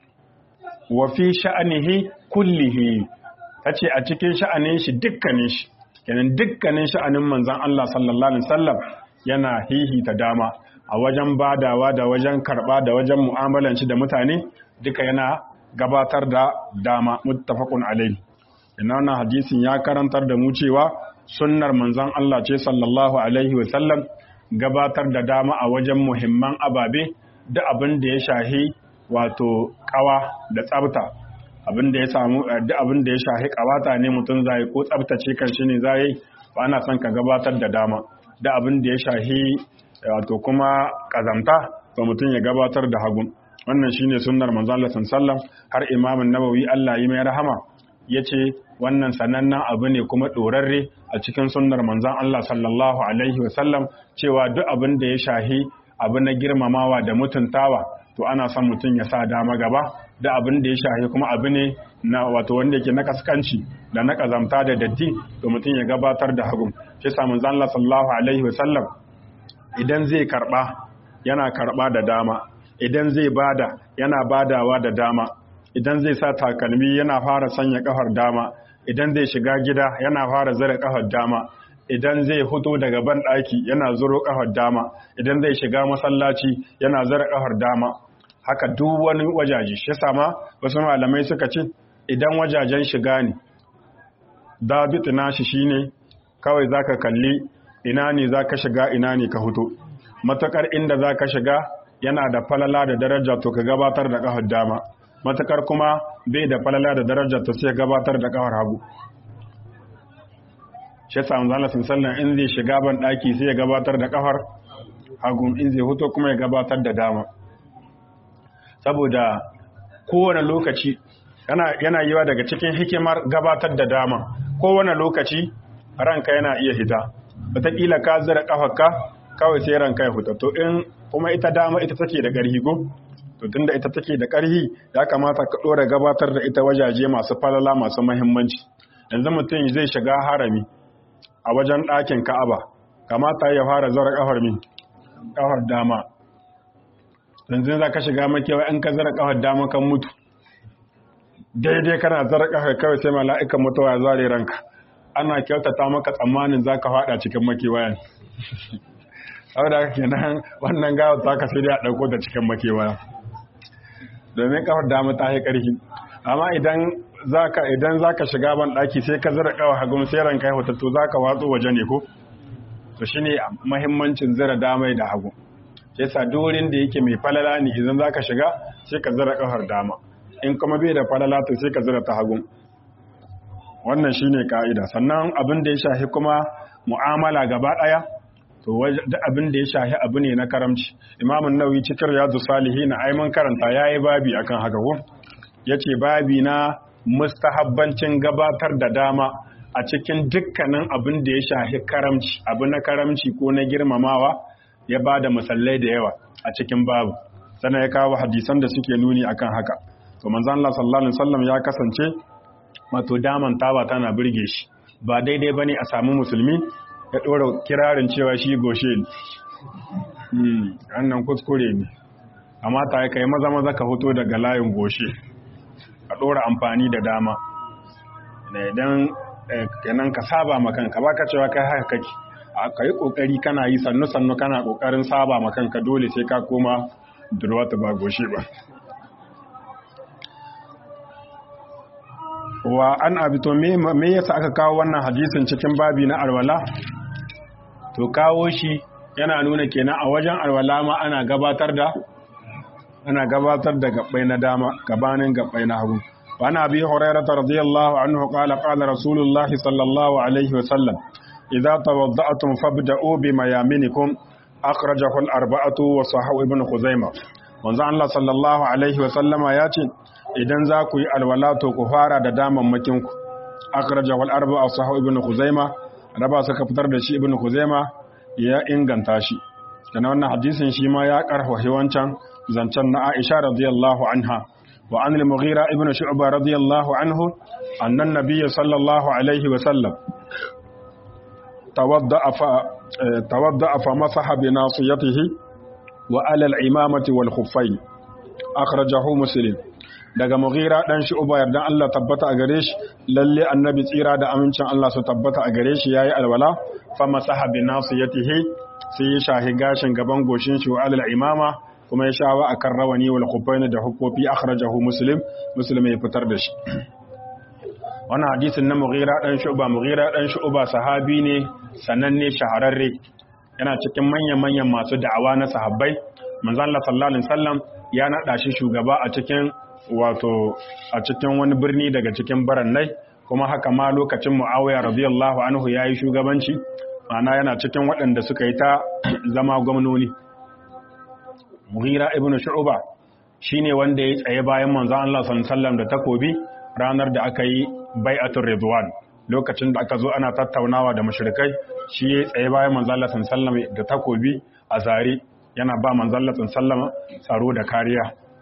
wa fi sha'anihi kullihi ta ce a cikin sha'anin shi dukkanin shi kenan dukkanin sha'anin manzan Allah sallallahu alaihi wasallam yana hihita dama a wajen badawa da wajen karba da wajen mu'amalan shi da mutane duka yana gabatar da dama muttafaqun alaihi ina wannan hadisin ya karantar da mu cewa sunnar manzan Allah ce sallallahu alaihi wasallam gabatar da dama a wajen muhimman ababe da abin da ya shahi wato kawa da tsabta abin da ya samu duk abin da ya shahi kawata ne mutum zai ko tsabtace kan shi ne zai ba ana son ka gabatar da dama da abin da ya shahi wato kuma kazamta to mutum ya gabatar da hagun wannan shine sunnar manzo Allah sallallahu har Imam Nawawi Allah yi mai rahama yace wannan sanannen abu ne kuma dorarre a cikin sunnar manzon Allah sallallahu alaihi wasallam cewa duk abin da ya shahi abu na girmamawa da mutuntawa to ana son mutum ya sa dama gaba da abin da ya shahi kuma abu ne na wato wanda yake na kaskanci da na kazamta da datti to mutum ya gabatar da hagun shi sa manzon Allah sallallahu alaihi wasallam idan zai karba yana karba da dama idan zai bada yana badawa da dama idan zai sa takalmi yana fara sanya kafar dama idan zai shiga gida yana fara zara kafar dama idan zai fito daga ban ɗaki yana zuro kafar dama idan zai shiga masallaci yana zara kafar dama haka duk wani wajaje shi sama wasu malamai suka ce idan wajajen shiga ne dabit nashi shine kawai zaka kalli ina ne zaka shiga ina ne ka fito matakar inda zaka shiga yana da falala da daraja to ka gabatar da kafar dama matakar kuma bai da falala da daraja to sai gabatar da kafar hagu shi yasa manzo Allah sallallahu in zai shiga ban daki sai ya gabatar da kafar hagu in zai fito kuma ya gabatar da dama saboda kowane lokaci yana yiwa daga cikin hikimar gabatar da dama kowane lokaci ranka yana iya hita wataƙila ka zira ƙafarka kawai sai ranka ya fita to in kuma ita dama ita take da ƙarfi ko to tunda ita take da ƙarhi ya kamata ka ɗora gabatar da ita wajaje masu falala masu mahimmanci yanzu mutum zai shiga harami a wajen ɗakin ka'aba kamata ya fara zara ƙafar mi ƙafar dama yanzu za ka shiga makewa in ka zara ƙafar dama kan mutu daidai kana zara ƙafar kawai sai mala'ikan mutuwa ya zare ranka ana kyautata maka tsammanin za ka faɗa cikin makewayan saboda haka kenan wannan gawar ta ka sai dai a ɗauko ta cikin makewaya domin ƙafar dama ta yi ƙarfi amma idan zaka idan zaka shiga ban daki sai ka zira kawa hagun sai ranka ya hoto zaka watso waje ne ko to shine muhimmancin zira damai da hagu yasa durin da yake mai falala ne idan zaka shiga sai ka zira kafar dama in kuma bai da falala to sai ka zira ta hagu wannan shine kaida sannan abin da ya shafi kuma mu'amala gaba daya to abin da ya shafi abu ne na karamci imamun nawawi cikin riyadu salihin ai mun karanta yayi babi akan haka ko yace babi na mustahabbancin gabatar da dama a cikin dukkanin abin da ya shafi karamci abu na karamci ko na girmamawa ya ba da musallai da yawa a cikin babu sannan ya kawo hadisan da suke nuni akan haka to manzon Allah sallallahu alaihi wasallam ya kasance wato daman tawa tana burge shi ba daidai bane a samu musulmi ya dora kirarin cewa shi goshe ne hmm wannan kuskure ne amma ta kai maza maza ka fito daga layin goshe ka ɗora amfani da dama idan kenan ka saba makanka ba ka cewa kai haka kake ka yi ƙoƙari kana yi sannu-sannu kana ƙoƙarin saba makanka dole sai ka koma durwata ba goshe ba wa an abito me yasa aka kawo wannan hadisin cikin babi na alwala to kawo shi yana nuna kenan a wajen alwala ma ana gabatar da ana gabatar da gabbai na dama gabanin gabbai na hagu wa ana bi hurairah radiyallahu anhu qala qala rasulullahi sallallahu alaihi wa sallam idza tawadda'tum fabda'u bima yaminikum akhrajahu al-arba'atu wa sahahu ibn khuzaimah manzo Allah sallallahu alaihi wa sallama ya ce idan za ku yi alwala to ku fara da damammakin ku akhrajahu al-arba'u wa sahahu ibn khuzaimah raba suka fitar da shi ibn khuzaimah ya inganta shi kana wannan hadisin shi ma ya karfafa wancan zancen na Aisha radiyallahu anha wa an al-Mughira ibn Shu'ba radiyallahu anhu anna an-nabiy sallallahu alaihi wa sallam tawadda'a fa tawadda'a fa masaha bi nasiyatihi wa ala al-imamati wal khuffayn akhrajahu muslim daga Mughira dan Shu'ba yardan Allah tabbata a gare shi lalle annabi tsira da amincin Allah su tabbata a gare shi yayi alwala fa masaha bi nasiyatihi sai ya shahi gashin gaban goshin shi wa alal imama kuma ya shawa akan rawani wal khuffain da hukofi akhrajahu muslim muslim ya fitar da shi wannan hadisin na mughira dan shu'ba mughira dan shu'ba sahabi ne sananne shahararre yana cikin manyan manyan masu da'awa na sahabbai manzo Allah sallallahu alaihi wasallam ya nada shi shugaba a cikin wato a cikin wani birni daga cikin barannai kuma haka ma lokacin Muawiya radiyallahu anhu yayi shugabanci ma'ana yana cikin waɗanda suka yi ta zama gwamnoni mughira ibn shu'ba shine wanda ya tsaye bayan manzon Allah sallallahu alaihi wasallam da takobi ranar da aka yi bai'atul ridwan lokacin da aka zo ana tattaunawa da mushrikai shi ya tsaye bayan manzon Allah sallallahu alaihi wasallam da takobi a zare yana ba manzon Allah sallallahu alaihi wasallam tsaro da kariya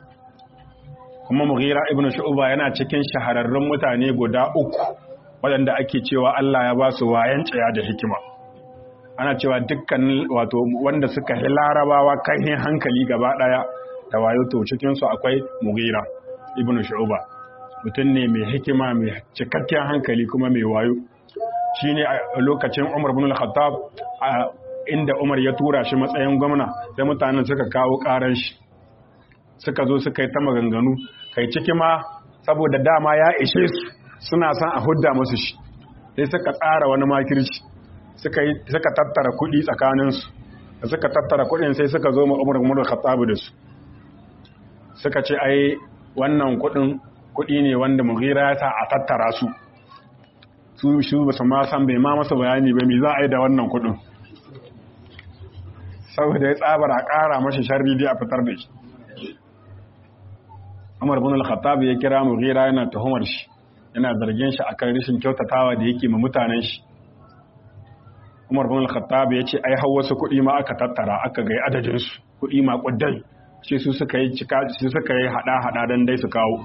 kuma mughira ibn shu'ba yana cikin shahararrun mutane guda uku waɗanda ake cewa Allah ya ba su wayan tsaya da hikima ana cewa dukkan wato wanda suka yi larabawa kai hankali gaba daya da wayo to cikin su akwai mughira ibnu shu'ba mutum ne mai hikima mai cikakken hankali kuma mai wayo shine a lokacin Umar ibn al-Khattab inda Umar ya tura shi matsayin gwamna sai mutanen suka kawo karan shi suka zo suka yi ta maganganu kai ciki ma saboda dama ya ishe su suna son a hudda musu shi sai suka tsara wani makirci suka tattara kuɗi tsakaninsu da suka tattara kuɗin sai suka zo umar umar khattabu da su suka ce ai wannan kuɗin kuɗi ne wanda mughira ya sa a tattara su su shi ba su ma san bai ma masa bayani ba me za a yi da wannan kuɗin saboda ya tsabar a ƙara mashi sharri dai a fitar da shi umar bin al-khattab ya kira mughira yana tuhumar shi yana zargin shi akan rashin kyautatawa da yake ma mutanen shi Umar bin Al-Khattab ya ce ai har wasu kuɗi ma aka tattara aka ga adadin su kuɗi ma kuddai shi su suka yi cika su suka yi hada hada dan dai su kawo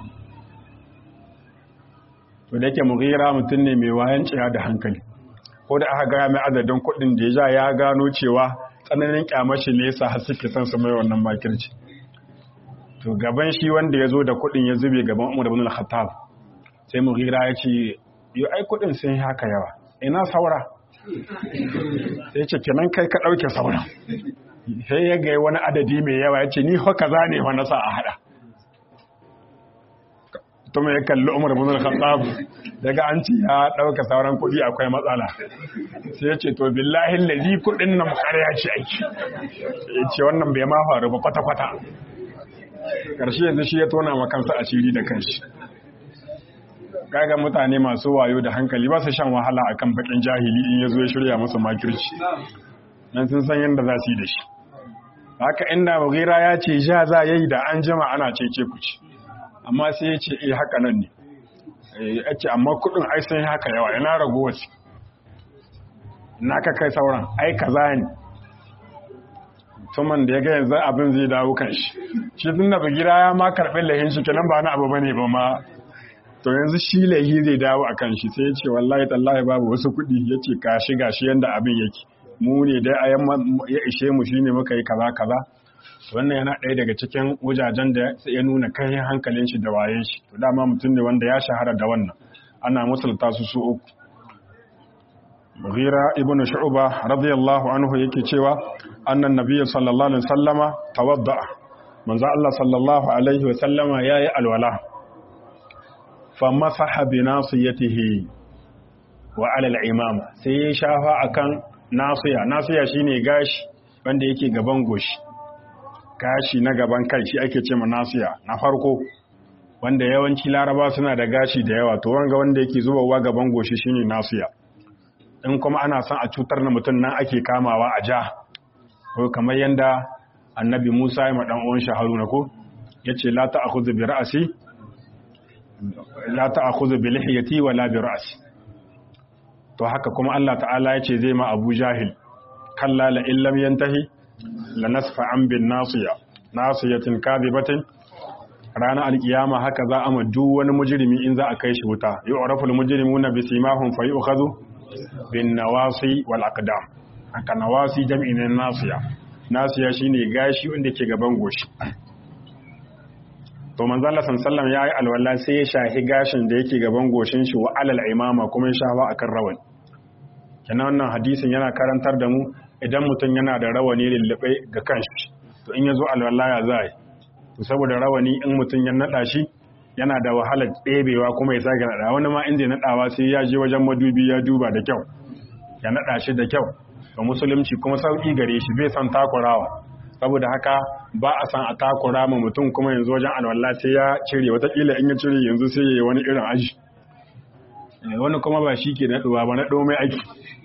to da yake mughira mutum ne mai wayan ciya da hankali ko da aka gaya mai adadin kuɗin da ya ja ya gano cewa tsananin kyamashi ne yasa har suke son su mai wannan makirci to gaban shi wanda ya zo da kuɗin ya zube gaban Umar ibn al-Khattab sai Mughira ya ce yo ai kuɗin sun haka yawa ina saura sai ce kenan kai ka ɗauke saura sai ya ga wani adadi mai yawa ya ce ni haka za ne wa nasa a hada tuma ya kalli Umar ibn al-Khattab daga an ce ya ɗauka sauran kuɗi akwai matsala sai ya ce to billahi lazi kuɗin nan ƙarya ce aiki ya ce wannan bai ma faru ba kwata-kwata ƙarshe yanzu shi ya tona ma kansa asiri da kanshi kaga mutane masu wayo da hankali ba su shan wahala akan bakin jahili in ya zo ya shirya musu makirci nan sun san yadda za su yi da shi haka inda mugira ya ce ja za ya yi da an jima ana cece ku ci amma sai ya ce eh haka nan ne ya ce amma kudin ai sun haka yawa ina rago wasu na ka kai sauran ai kaza ne tuman da ya ga yanzu abin zai dawo kan shi shi tun da bugira ya ma karɓi lahin shi kenan ba na abu bane ba ma to yanzu shi lahi zai dawo a kan shi sai ya ce wallahi tallahi babu wasu kuɗi ya ce ka shi gashi yanda abin yake mu ne dai a ya ishe mu shine muka yi kaza kaza wannan yana ɗaya daga cikin wajajen da ya nuna kai hankalin shi da wayen shi to dama mutum ne wanda ya shahara da wannan ana musulta su su uku Mughira ibn Shu'ba radiyallahu anhu yake cewa annan nabiyyu sallallahu alaihi wasallama tawadda manzo Allah sallallahu alaihi wasallama yayi alwala fa masaha bi nasiyatihi wa ala al-imama sai ya shafa akan nasiya nasiya shine gashi wanda yake gaban goshi gashi na gaban kai shi ake cewa nasiya na farko wanda yawanci laraba suna da gashi da yawa to wanga wanda yake zubawa gaban goshi shine nasiya in kuma ana son a cutar na mutum nan ake kamawa a ja ko kamar yanda annabi Musa ya madan uwan shi Haruna ko yace la ta'khudhu bi ra'si la ta'khudhu bi lihiyati wa la bi ra'si to haka kuma Allah ta'ala yace zai ma Abu Jahil kalla la illam yantahi la nasfa an bin nasiya nasiyatin kadibatin ranar alkiyama haka za a ma duk wani mujrimi in za a kai shi wuta yu'rafu al-mujrimuna bi simahum fa yu'khadhu bin nawasi wal aqdam haka nawasi jam'i ne nasiya nasiya shine gashi wanda ke gaban goshi to manzo Allah sallallahu ya yi alwala sai ya shahi gashin da yake gaban goshin shi wa alal imama kuma ya shafa akan rawani kenan wannan hadisin yana karantar da mu idan mutum yana da rawani lullube ga kanshi to in yazo alwala ya zai to saboda rawani in mutum ya nada shi yana da wahalar ɗebewa kuma ya sake naɗa wani ma inda ya naɗawa sai ya je wajen madubi ya duba da kyau ya naɗa shi da kyau ga musulunci kuma sauƙi gare shi bai san takurawa saboda haka ba a san a takura ma mutum kuma yanzu wajen alwala sai ya cire watakila in ya cire yanzu sai ya yi wani irin aji wani kuma ba shi ke naɗuwa ba naɗo mai aiki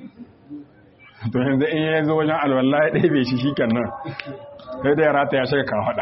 to yanzu in ya zo wajen alwala ya ɗebe shi shi kan nan sai da ya rata ya shiga kafaɗa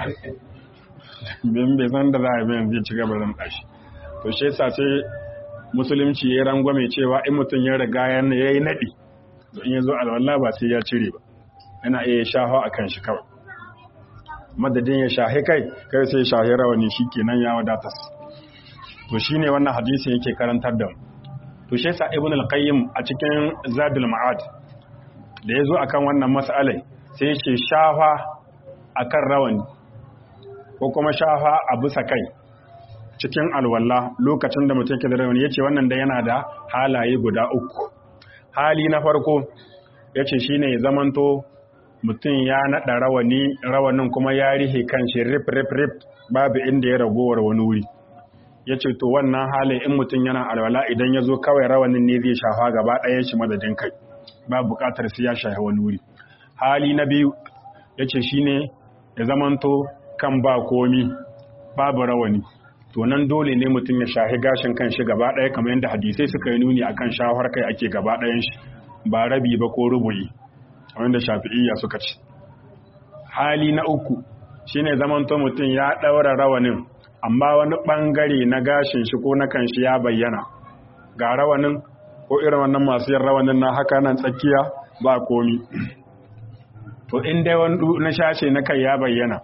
bin bai san da za a biyan zai ci gaba zan ɗashi to shi yasa sai musulunci ya rangwame cewa in mutum ya riga ya yi naɗi to in ya zo alwala ba sai ya cire ba yana iya shafa a kan shi kawai madadin ya shahe kai kai sai shahe rawani shi kenan ya wadata to shi ne wannan hadisi yake karantar da mu to shi yasa ibn al-qayyim a cikin zadul ma'ad da ya zo akan wannan mas'alai sai ya ce shafa akan rawani ko kuma shafa a bisa kai cikin alwala lokacin da mutum ke da rawani yace wannan da yana da halaye guda uku hali na farko yace shine ya zamanto mutum ya naɗa rawani rawanin kuma ya rihe kanshi rip rip rip babu inda ya ragowar wani wuri yace to wannan halin in mutum yana alwala idan ya zo kawai rawanin ne zai shafa gaba ɗayan shi madadin kai ba buƙatar sai ya shafa wani wuri hali na biyu yace shine ya zamanto kan ba komi babu rawani to nan dole ne mutum ya shahi gashin kan shi gaba ɗaya kamar yadda hadisai suka yi nuni akan shawar kai ake gaba ɗayan shi ba rabi ba ko rubuyi wanda shafi'iyya suka ce hali na uku shine zamanto mutum ya ɗaura rawanin amma wani ɓangare na gashin shi ko na kan shi ya bayyana ga rawanin ko irin wannan masu yin rawanin na haka nan tsakiya ba komi to in dai wani na shashe na kai ya bayyana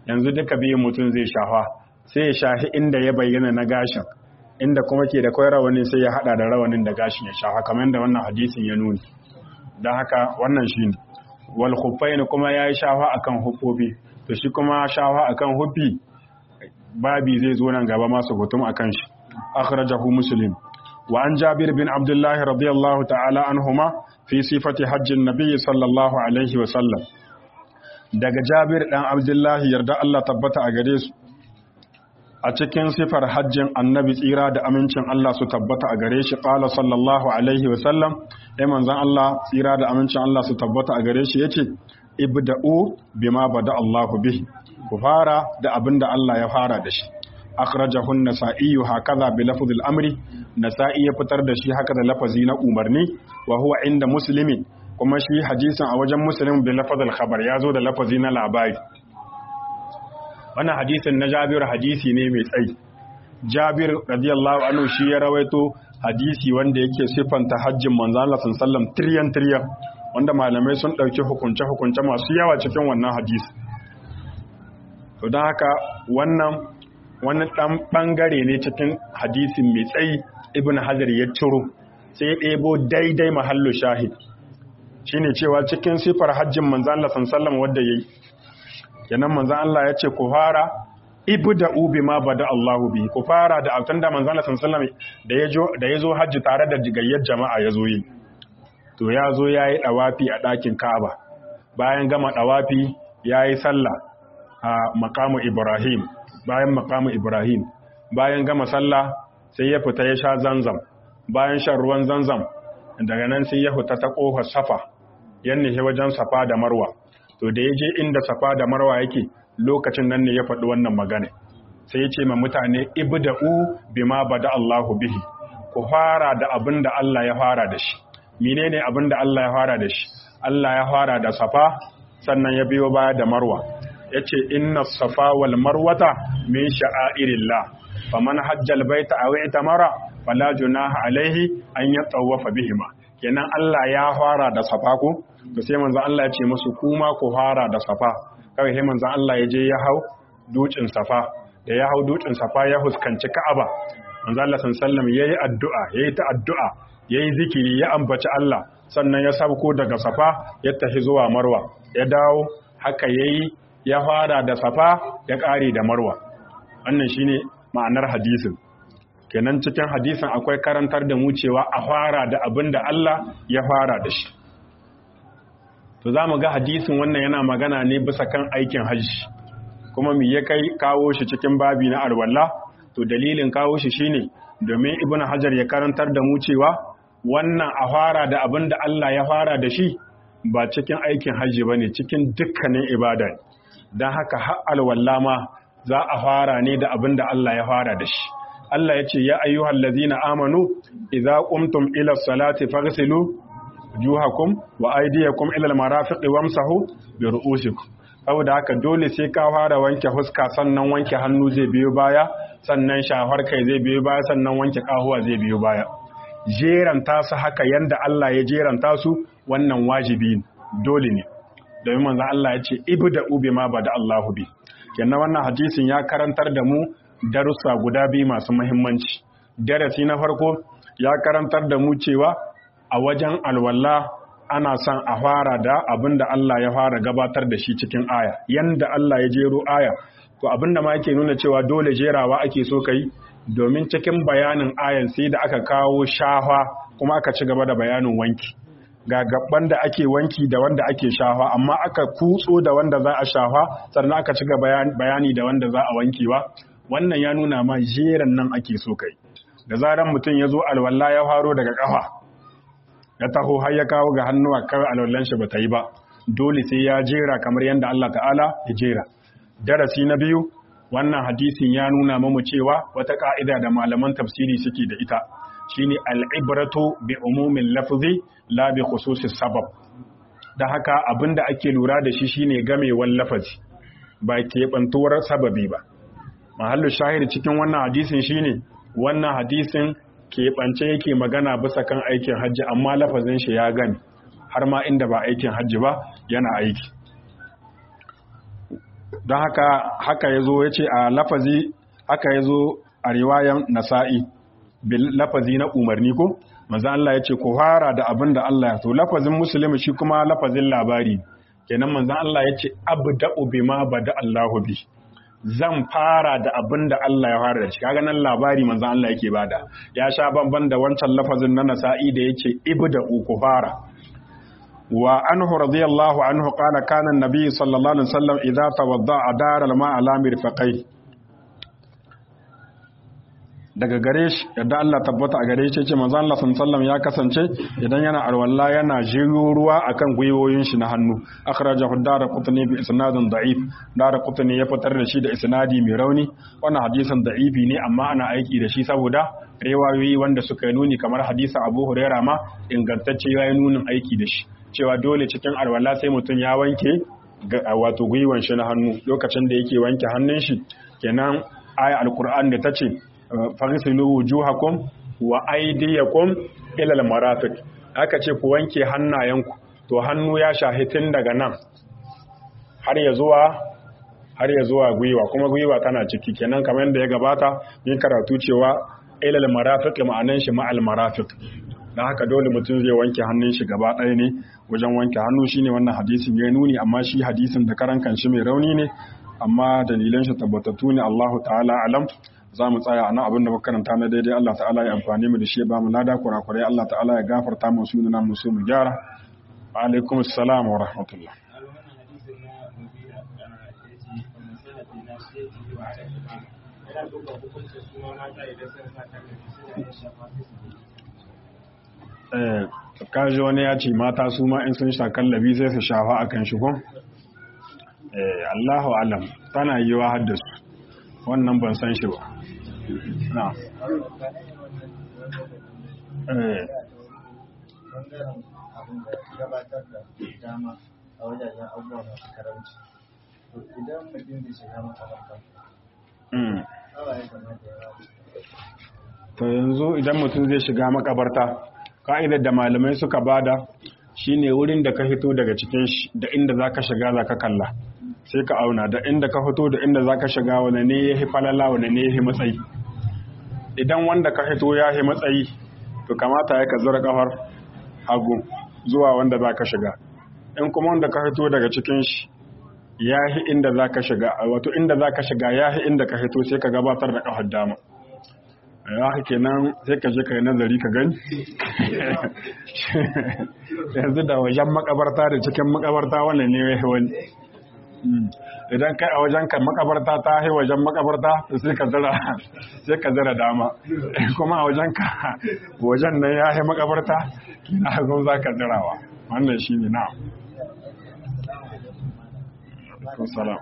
yanzu duka biyun mutum zai shafa sai ya shahi inda ya bayyana na gashin inda kuma ke da kwai rawanin sai ya hada da rawanin da gashin ya shafa kamar da wannan hadisin ya nuni don haka wannan shi ne wal khuffain kuma ya yi shafa akan huffofi to shi kuma shafa akan huffi babi zai zo nan gaba masu hutum akan shi akhrajahu muslim wa an jabir bin abdullah radiyallahu ta'ala anhuma fi sifati hajjin nabiy sallallahu alaihi wa sallam daga jabir dan abdullahi yarda Allah tabbata a gare su a cikin sifar hajjin annabi tsira da amincin Allah su tabbata a gare shi qala sallallahu alaihi wa sallam ai manzon Allah tsira da amincin Allah su tabbata a gare shi yace ibda'u bima bada Allahu bihi ku fara da abinda Allah ya fara da shi akhrajahu an-nasa'i hakaza bi lafzil amri nasa'i ya fitar da shi haka da lafazi na umarni wa huwa inda muslimin kuma shi hadisin a wajen muslim bi lafzil khabar ya zo da lafazi na labari wannan hadisin na Jabir hadisi ne mai tsayi Jabir radiyallahu anhu shi ya rawaito hadisi wanda yake siffanta hajjin manzo Allah sallallahu tiryan tiryan wanda malamai sun dauki hukunce hukunce masu yawa cikin wannan hadisi to don haka wannan wani dan bangare ne cikin hadisin mai tsayi ibn hajar ya ciro sai ya ɗebo daidai mahallu shahid shine cewa cikin sifar hajjin manzo Allah sallallahu wanda yayi kenan manzo Allah ya ce ku fara ibda'u bima bada Allahu bi ku fara da altan da manzo Allah sallallahu da yazo da yazo hajji tare da jigayyar jama'a yazo yi to yazo yayi dawafi a dakin Ka'aba bayan gama dawafi yayi sallah a maqamu Ibrahim bayan maqamu Ibrahim bayan gama sallah sai ya fita ya sha zanzam bayan shan ruwan zanzam daga nan sai ya fita ta kofar safa yanne wajen safa da marwa to da ya je inda safa da marwa yake lokacin nan ne ya faɗi wannan magana sai ya ce ma mutane ibda'u bima bada Allahu bihi ku fara da abin da Allah ya fara da shi menene abin da Allah ya fara da shi Allah ya fara da safa sannan ya biyo baya da marwa yace inna safa wal marwata min sha'airillah faman hajjal baita aw itamara fala junaha alaihi an yatawafa bihima kenan Allah ya fara da safa ko to sai manzo Allah ya ce musu kuma ku fara da safa kawai sai manzo Allah ya je ya hau dukin safa da ya hau dukin safa ya huskanci Ka'aba manzo Allah sallallahu yayi addu'a yayi ta addu'a yayi zikiri ya ambaci Allah sannan ya sabko daga safa ya tafi zuwa marwa ya dawo haka yayi ya fara da safa ya kare da marwa wannan shine ma'anar hadisin kenan cikin hadisin akwai karantar da mu cewa a fara da abin da Allah ya fara da shi to za mu ga hadisin wannan yana magana ne bisa kan aikin hajji kuma me ya kai kawo shi cikin babi na alwala to dalilin kawo shi shine domin ibnu hajar ya karantar da mu cewa wannan a fara da abin da Allah ya fara da shi ba cikin aikin hajji bane cikin dukkanin ibada dan haka har alwala ma za a fara ne da abin da Allah ya fara da shi Allah ya ce ya ayyuhal ladina amanu idza qumtum ila salati faghsilu wujuhakum wa aydiyakum ila almarafiqi wamsahu bi ru'usikum saboda haka dole sai ka fara wanke huska sannan wanke hannu zai biyo baya sannan shafar kai zai biyo baya sannan wanke kahuwa zai biyo baya jeranta su haka yanda Allah ya jeranta su wannan wajibi dole ne domin manzo Allah ya ce ibda'u bima bada Allahu bi kenan wannan hadisin ya karantar da mu darussa guda biyu masu muhimmanci darasi na farko ya karantar da mu cewa a wajen alwala ana son a fara da abin da Allah ya fara gabatar da shi cikin aya yanda Allah ya jero aya to abin da ma yake nuna cewa dole jerawa ake so kai domin cikin bayanin ayan sai da aka kawo shafa kuma aka ci gaba da bayanin wanki ga gaban da ake wanki da wanda ake shafa amma aka kutso da wanda za a shafa sannan aka ci gaba bayani da wanda za a wankewa wannan ya nuna ma jeran nan ake so kai da zaran mutum ya zo alwala ya faro daga kafa ya taho har ya kawo ga hannuwa kawai alwallan shi bata yi ba dole sai ya jera kamar yadda Allah ta'ala ya jera darasi na biyu wannan hadisin ya nuna mamu cewa wata ka'ida da malaman tafsiri suke da ita shine al'ibratu bi umumin lafzi la bi khususis sabab da haka abinda ake lura da shi shine gamewar lafazi ba keɓantuwar sababi ba mahallu shahid cikin wannan hadisin shine wannan hadisin keɓance yake magana bisa kan aikin hajji amma lafazin shi ya gani har ma inda ba aikin hajji ba yana aiki don haka haka yazo yace a lafazi haka yazo a riwayan nasa'i bil lafazi na umarni ko manzo Allah yace ku fara da abin da Allah ya to lafazin musulmi shi kuma lafazin labari kenan manzo Allah yace abda'u bima bada Allahu bi zan fara da abin da Allah ya fara da shi kaga nan labari manzo Allah yake bada ya sha bamban da wancan lafazin na nasa'i da yace ibda'u ku fara wa anhu radiyallahu anhu qala kana an-nabi sallallahu alaihi wasallam idza tawadda'a dara al-ma'a ala mirfaqai daga gare shi yadda Allah tabbata a gare shi ce manzo Allah sallallahu ya kasance idan yana alwala yana jiro ruwa akan gwiwoyin shi na hannu akhrajahu ad-darqutni bi isnadin da'if darqutni ya fitar da shi da isnadi mai rauni wannan hadisin da'ifi ne amma ana aiki da shi saboda riwayoyi wanda suka yi nuni kamar hadisa Abu Huraira ma ingantacce ya yi nunin aiki da shi cewa dole cikin alwala sai mutum ya wanke wato gwiwan shi na hannu lokacin da yake wanke hannun shi kenan aya alquran da tace fagisilu wujuhakum wa aydiyakum ila almarafiq aka ce ku wanke hannayenku to hannu ya shahi tun daga nan har ya zuwa har ya zuwa gwiwa kuma gwiwa tana ciki kenan kamar yadda ya gabata yin karatu cewa ila almarafiq ma'anan shi ma almarafiq dan haka dole mutum zai wanke hannun shi gaba ɗaya ne wajen wanke hannu shine wannan hadisin ya nuni amma shi hadisin da karan kanshi mai rauni ne amma dalilan shi tabbatattu ne Allahu ta'ala alam za mu tsaya a nan abin da muka karanta na daidai Allah ta'ala ya amfani mu da shi ba mu lada kurakurai Allah ta'ala ya gafarta mu su nuna mu su mu gyara wa alaikum assalam wa rahmatullah eh kaji wani ya ce mata su ma in sun sha kallabi sai su shafa akan shi ko eh Allahu alam tana yiwa haddasu wannan ban san shi ba na eh gabatar da dama a wajajen abubuwa masu karamci to idan mutum zai shiga makabarta awa ya kamata ya rabu to yanzu idan mutum zai shiga makabarta ka'idar da malamai suka bada shine wurin da ka fito daga cikin shi da inda zaka shiga zaka kalla sai ka auna da inda ka fito da inda zaka shiga wane ne yahi falala wane ne yahi matsayi idan wanda ka fito yahi matsayi to kamata ya ka zura kafar hagu zuwa wanda zaka shiga in kuma wanda ka fito daga cikin shi yahi inda zaka shiga wato inda zaka shiga yahi inda ka fito sai ka gabatar da kafar dama ya kenan sai ka je ka yi nazari ka gani yanzu da wajen makabarta da cikin makabarta wannan ne ya wani idan kai a wajen kan makabarta ta hai wajen makabarta sai ka zira sai ka zira dama kuma a wajen ka wajen nan ya hai makabarta kina hagun za ka zirawa wannan shi ne na salam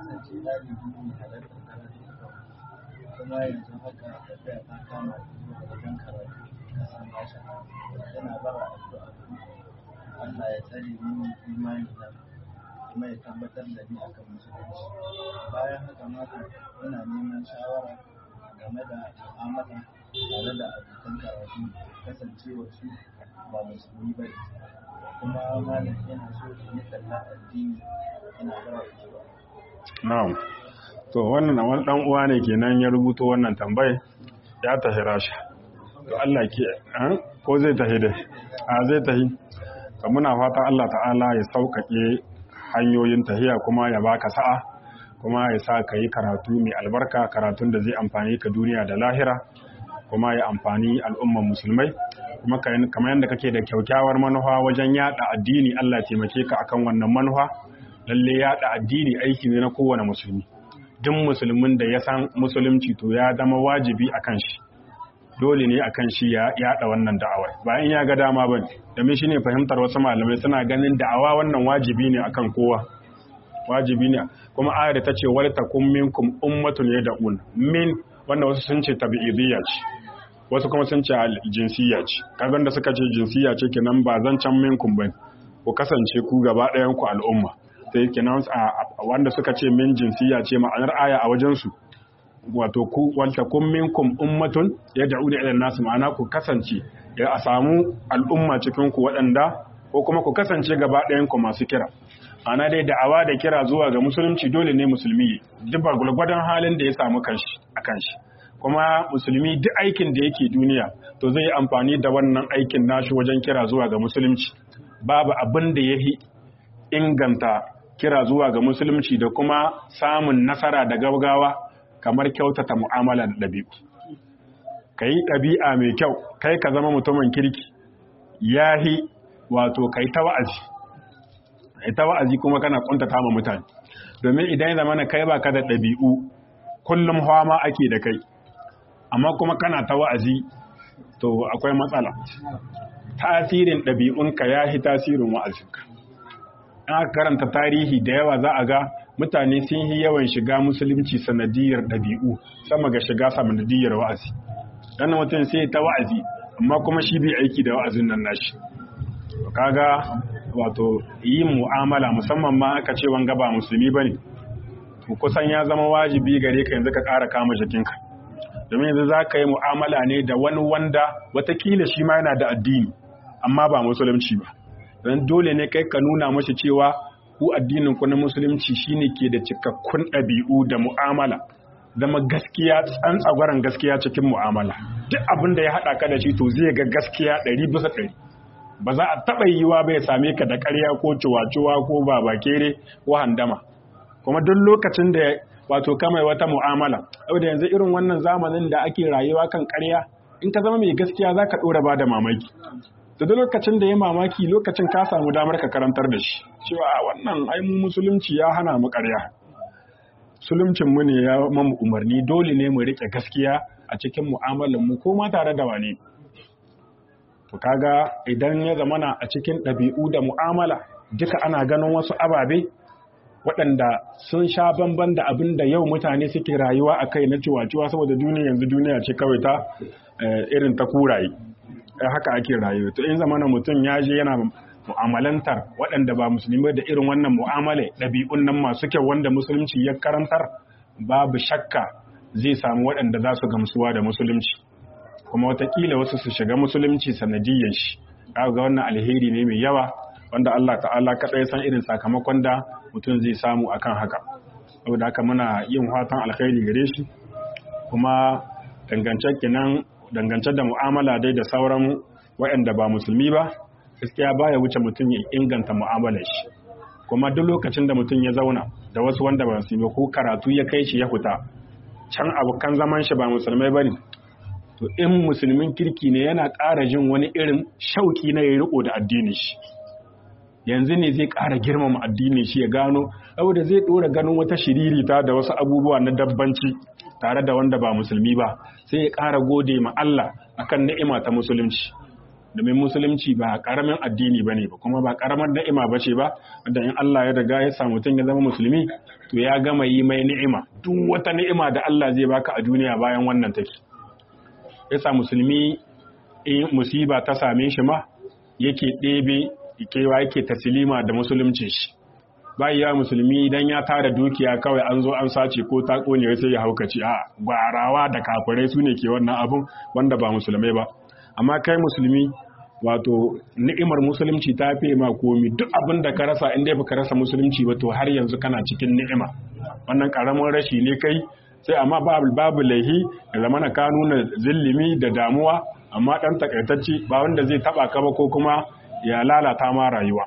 kuma yanzu haka tafiya ta kama zuwa wajen karatu kasan rasha yana bara addu'a Allah ya tsare mini imani na kuma ya tabbatar da ni akan musulunci bayan haka mata ina neman shawara game da mu'amala tare da abokan karatu kasancewa su ba musulmi ba kuma malam yana so in yi talla addini ina bara addu'a na'am to wannan wani dan uwa ne kenan ya rubuto wannan tambaye ya tahi rasha to Allah ke ko zai tahi dai a zai tahi to muna fatan Allah ta'ala ya sauƙaƙe hanyoyin tahiya kuma ya baka sa'a kuma ya sa ka yi karatu mai albarka karatun da zai amfani ka duniya da lahira kuma ya amfani al'umman musulmai kuma kamar yadda kake da kyaukyawar manufa wajen yada addini Allah taimake ka akan wannan manufa lalle yada addini aiki ne na kowane musulmi duk musulmin da ya san musulunci to ya zama wajibi a kan shi dole ne a kan shi ya yada wannan da'awar bayan ya ga dama ba domin shi ne fahimtar wasu malamai suna ganin da'awa wannan wajibi ne akan kowa wajibi ne kuma ayar da ta ce wal takum minkum ummatun yad'un min wannan wasu sun ce tabi'idiyya ce wasu kuma sun ce jinsiyya ce kagan da suka ce jinsiyya ce kenan ba zancan minkum bane ku kasance ku gaba ɗayan ku al'umma sai kenan wanda suka ce min jinsiya ce ma'anar aya a wajensu wato ku wanta kun minkum ummatun ya da'u da ilan nasu ma'ana ku kasance ya a samu al'umma cikin ku waɗanda ko kuma ku kasance gaba ɗayan ku masu kira ana dai da'awa da kira zuwa ga musulunci dole ne musulmi duk ba gulgwadon halin da ya samu kanshi a kanshi kuma musulmi duk aikin da yake duniya to zai yi amfani da wannan aikin nashi wajen kira zuwa ga musulunci babu abin da ya inganta kira zuwa ga musulunci da kuma samun nasara da gaugawa kamar kyautata mu'amala da ɗabi'u ka yi ɗabi'a mai kyau kai ka zama mutumin kirki yahi wato kai ta wa'azi ita wa'azi kuma kana kuntata ma mutane domin idan ya zama na kai baka da ɗabi'u kullum hawa ma ake da kai amma kuma kana ta wa'azi to akwai matsala tasirin ɗabi'unka ya fi tasirin wa'azinka in aka karanta tarihi da yawa za a ga mutane sun yi yawan shiga musulunci sanadiyar ɗabi'u sama ga shiga sanadiyar wa'azi dan mutum sai ta wa'azi amma kuma shi bai aiki da wa'azin nan nashi kaga wato yin mu'amala musamman ma aka ce wanga ba musulmi bane to kusan ya zama wajibi gare ka yanzu ka ƙara kama jikinka domin yanzu za ka yi mu'amala ne da wani wanda watakila shi ma yana da addini amma ba musulunci ba don dole ne kai ka nuna mashi cewa ku addinin ku na musulunci shine ke da cikakkun ɗabi'u da mu'amala zama gaskiya tsantsagwaran gaskiya cikin mu'amala duk abin da ya haɗa ka da shi to zai ga gaskiya ɗari bisa ɗari ba za a taɓa yiwa bai same ka da ƙarya ko ciwaciwa ko babakere ko handama kuma duk lokacin da wato kamai wata mu'amala saboda yanzu irin wannan zamanin da ake rayuwa kan ƙarya in ka zama mai gaskiya za ka ɗora ba da mamaki da duk lokacin da ya mamaki lokacin ka samu damar ka karantar da shi cewa wannan ai mu musulunci ya hana mu ƙarya sulumcin mu ne ya mamu umarni dole ne mu riƙe gaskiya a cikin mu'amalar mu ko ma tare da wane to kaga idan ya zamana a cikin ɗabi'u da mu'amala duka ana ganin wasu ababe waɗanda sun sha bamban da abin da yau mutane suke rayuwa a kai na ciwaciwa saboda duniya yanzu duniya ce kawai ta irin ta kuraye haka ake rayuwa to in zamana mutum ya je yana mu'amalantar waɗanda ba musulmi da irin wannan mu'amala ɗabi'un nan masu kyau wanda musulunci ya karantar babu shakka zai samu waɗanda za su gamsuwa da musulunci kuma watakila wasu su shiga musulunci sanadiyyar shi ga wannan alheri ne mai yawa wanda Allah ta'ala kaɗai san irin sakamakon da mutum zai samu akan haka saboda haka muna yin fatan alkhairi gare shi kuma dangance kenan dangance da mu'amala dai da sauran waɗanda ba musulmi ba gaskiya baya wuce mutum ya inganta mu'amalar shi kuma duk lokacin da mutum ya zauna da wasu wanda ba musulmi ko karatu ya kai shi ya fita can abokan zaman shi ba musulmai bane to in musulmin kirki ne yana ƙara jin wani irin shauki na ya riko da addinin shi yanzu ne zai ƙara girmama addinin shi ya gano saboda zai ɗora ganin wata shiririta da wasu abubuwa na dabbanci tare da wanda ba musulmi ba sai ya ƙara gode ma Allah akan ni'ima ta musulunci domin musulunci ba ƙaramin addini bane ba kuma ba ƙaramar ni'ima ba ce ba wanda in Allah ya riga ya sa mutum ya zama musulmi to ya gama yi mai ni'ima duk wata ni'ima da Allah zai baka a duniya bayan wannan take yasa musulmi in musiba ta same shi ma yake ɗebe kewa yake tasilima da musulunci shi ya musulmi idan ya tara dukiya kawai an zo an sace ko ta kone sai ya haukaci a gwarawa da kafirai su ne ke wannan abun wanda ba musulmai ba amma kai musulmi wato ni'imar musulunci ta fi ma komi duk abin da ka rasa in dai baka rasa musulunci ba to har yanzu kana cikin ni'ima wannan karamin rashi ne kai sai amma babu babu laihi da zamana ka nuna zillimi da damuwa amma dan takaitacce ba wanda zai taba ka ba ko kuma ya lalata ma rayuwa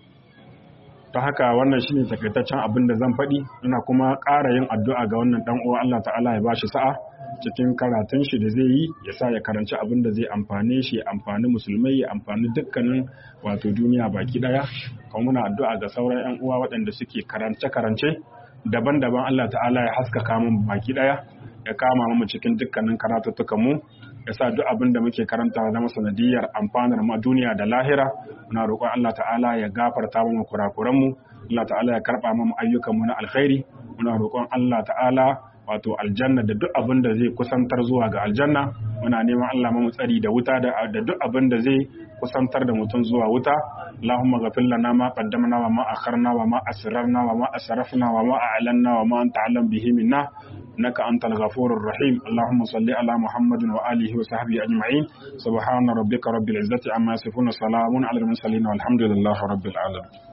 ta haka wannan shine takaitaccen abin da zan faɗi ina kuma ƙara yin addu'a ga wannan dan uwa Allah ta'ala ya bashi sa'a cikin karatun shi da zai yi ya sa ya karanci abin da zai amfane shi ya amfani musulmai ya amfani dukkanin wato duniya baki daya kuma muna addu'a ga sauran yan uwa waɗanda suke karance karance daban-daban Allah ta'ala ya haskaka mu baki daya ya kama mu cikin dukkanin karatuttukan mu ya sa duk abin da muke karanta zama sanadiyar amfanar ma duniya da lahira muna roƙon Allah ta'ala ya gafarta mu kurakuran mu Allah ta'ala ya karɓa mu ayyukan mu na alkhairi muna roƙon Allah ta'ala wato aljanna da duk abin da zai kusantar zuwa ga aljanna muna neman Allah mu tsari da wuta da duk abin da zai kusantar da mutum zuwa wuta Allahumma ghafir lana ma qaddamna wa ma akharna wa ma asrarna wa ma asrafna wa ma a'lanna wa ma anta alam bihi minna innaka antal ghafurur rahim Allahumma salli ala Muhammadin wa alihi wa sahbihi ajma'in subhana rabbika rabbil izzati amma yasifun salamun ala al mursalin walhamdulillahi rabbil alamin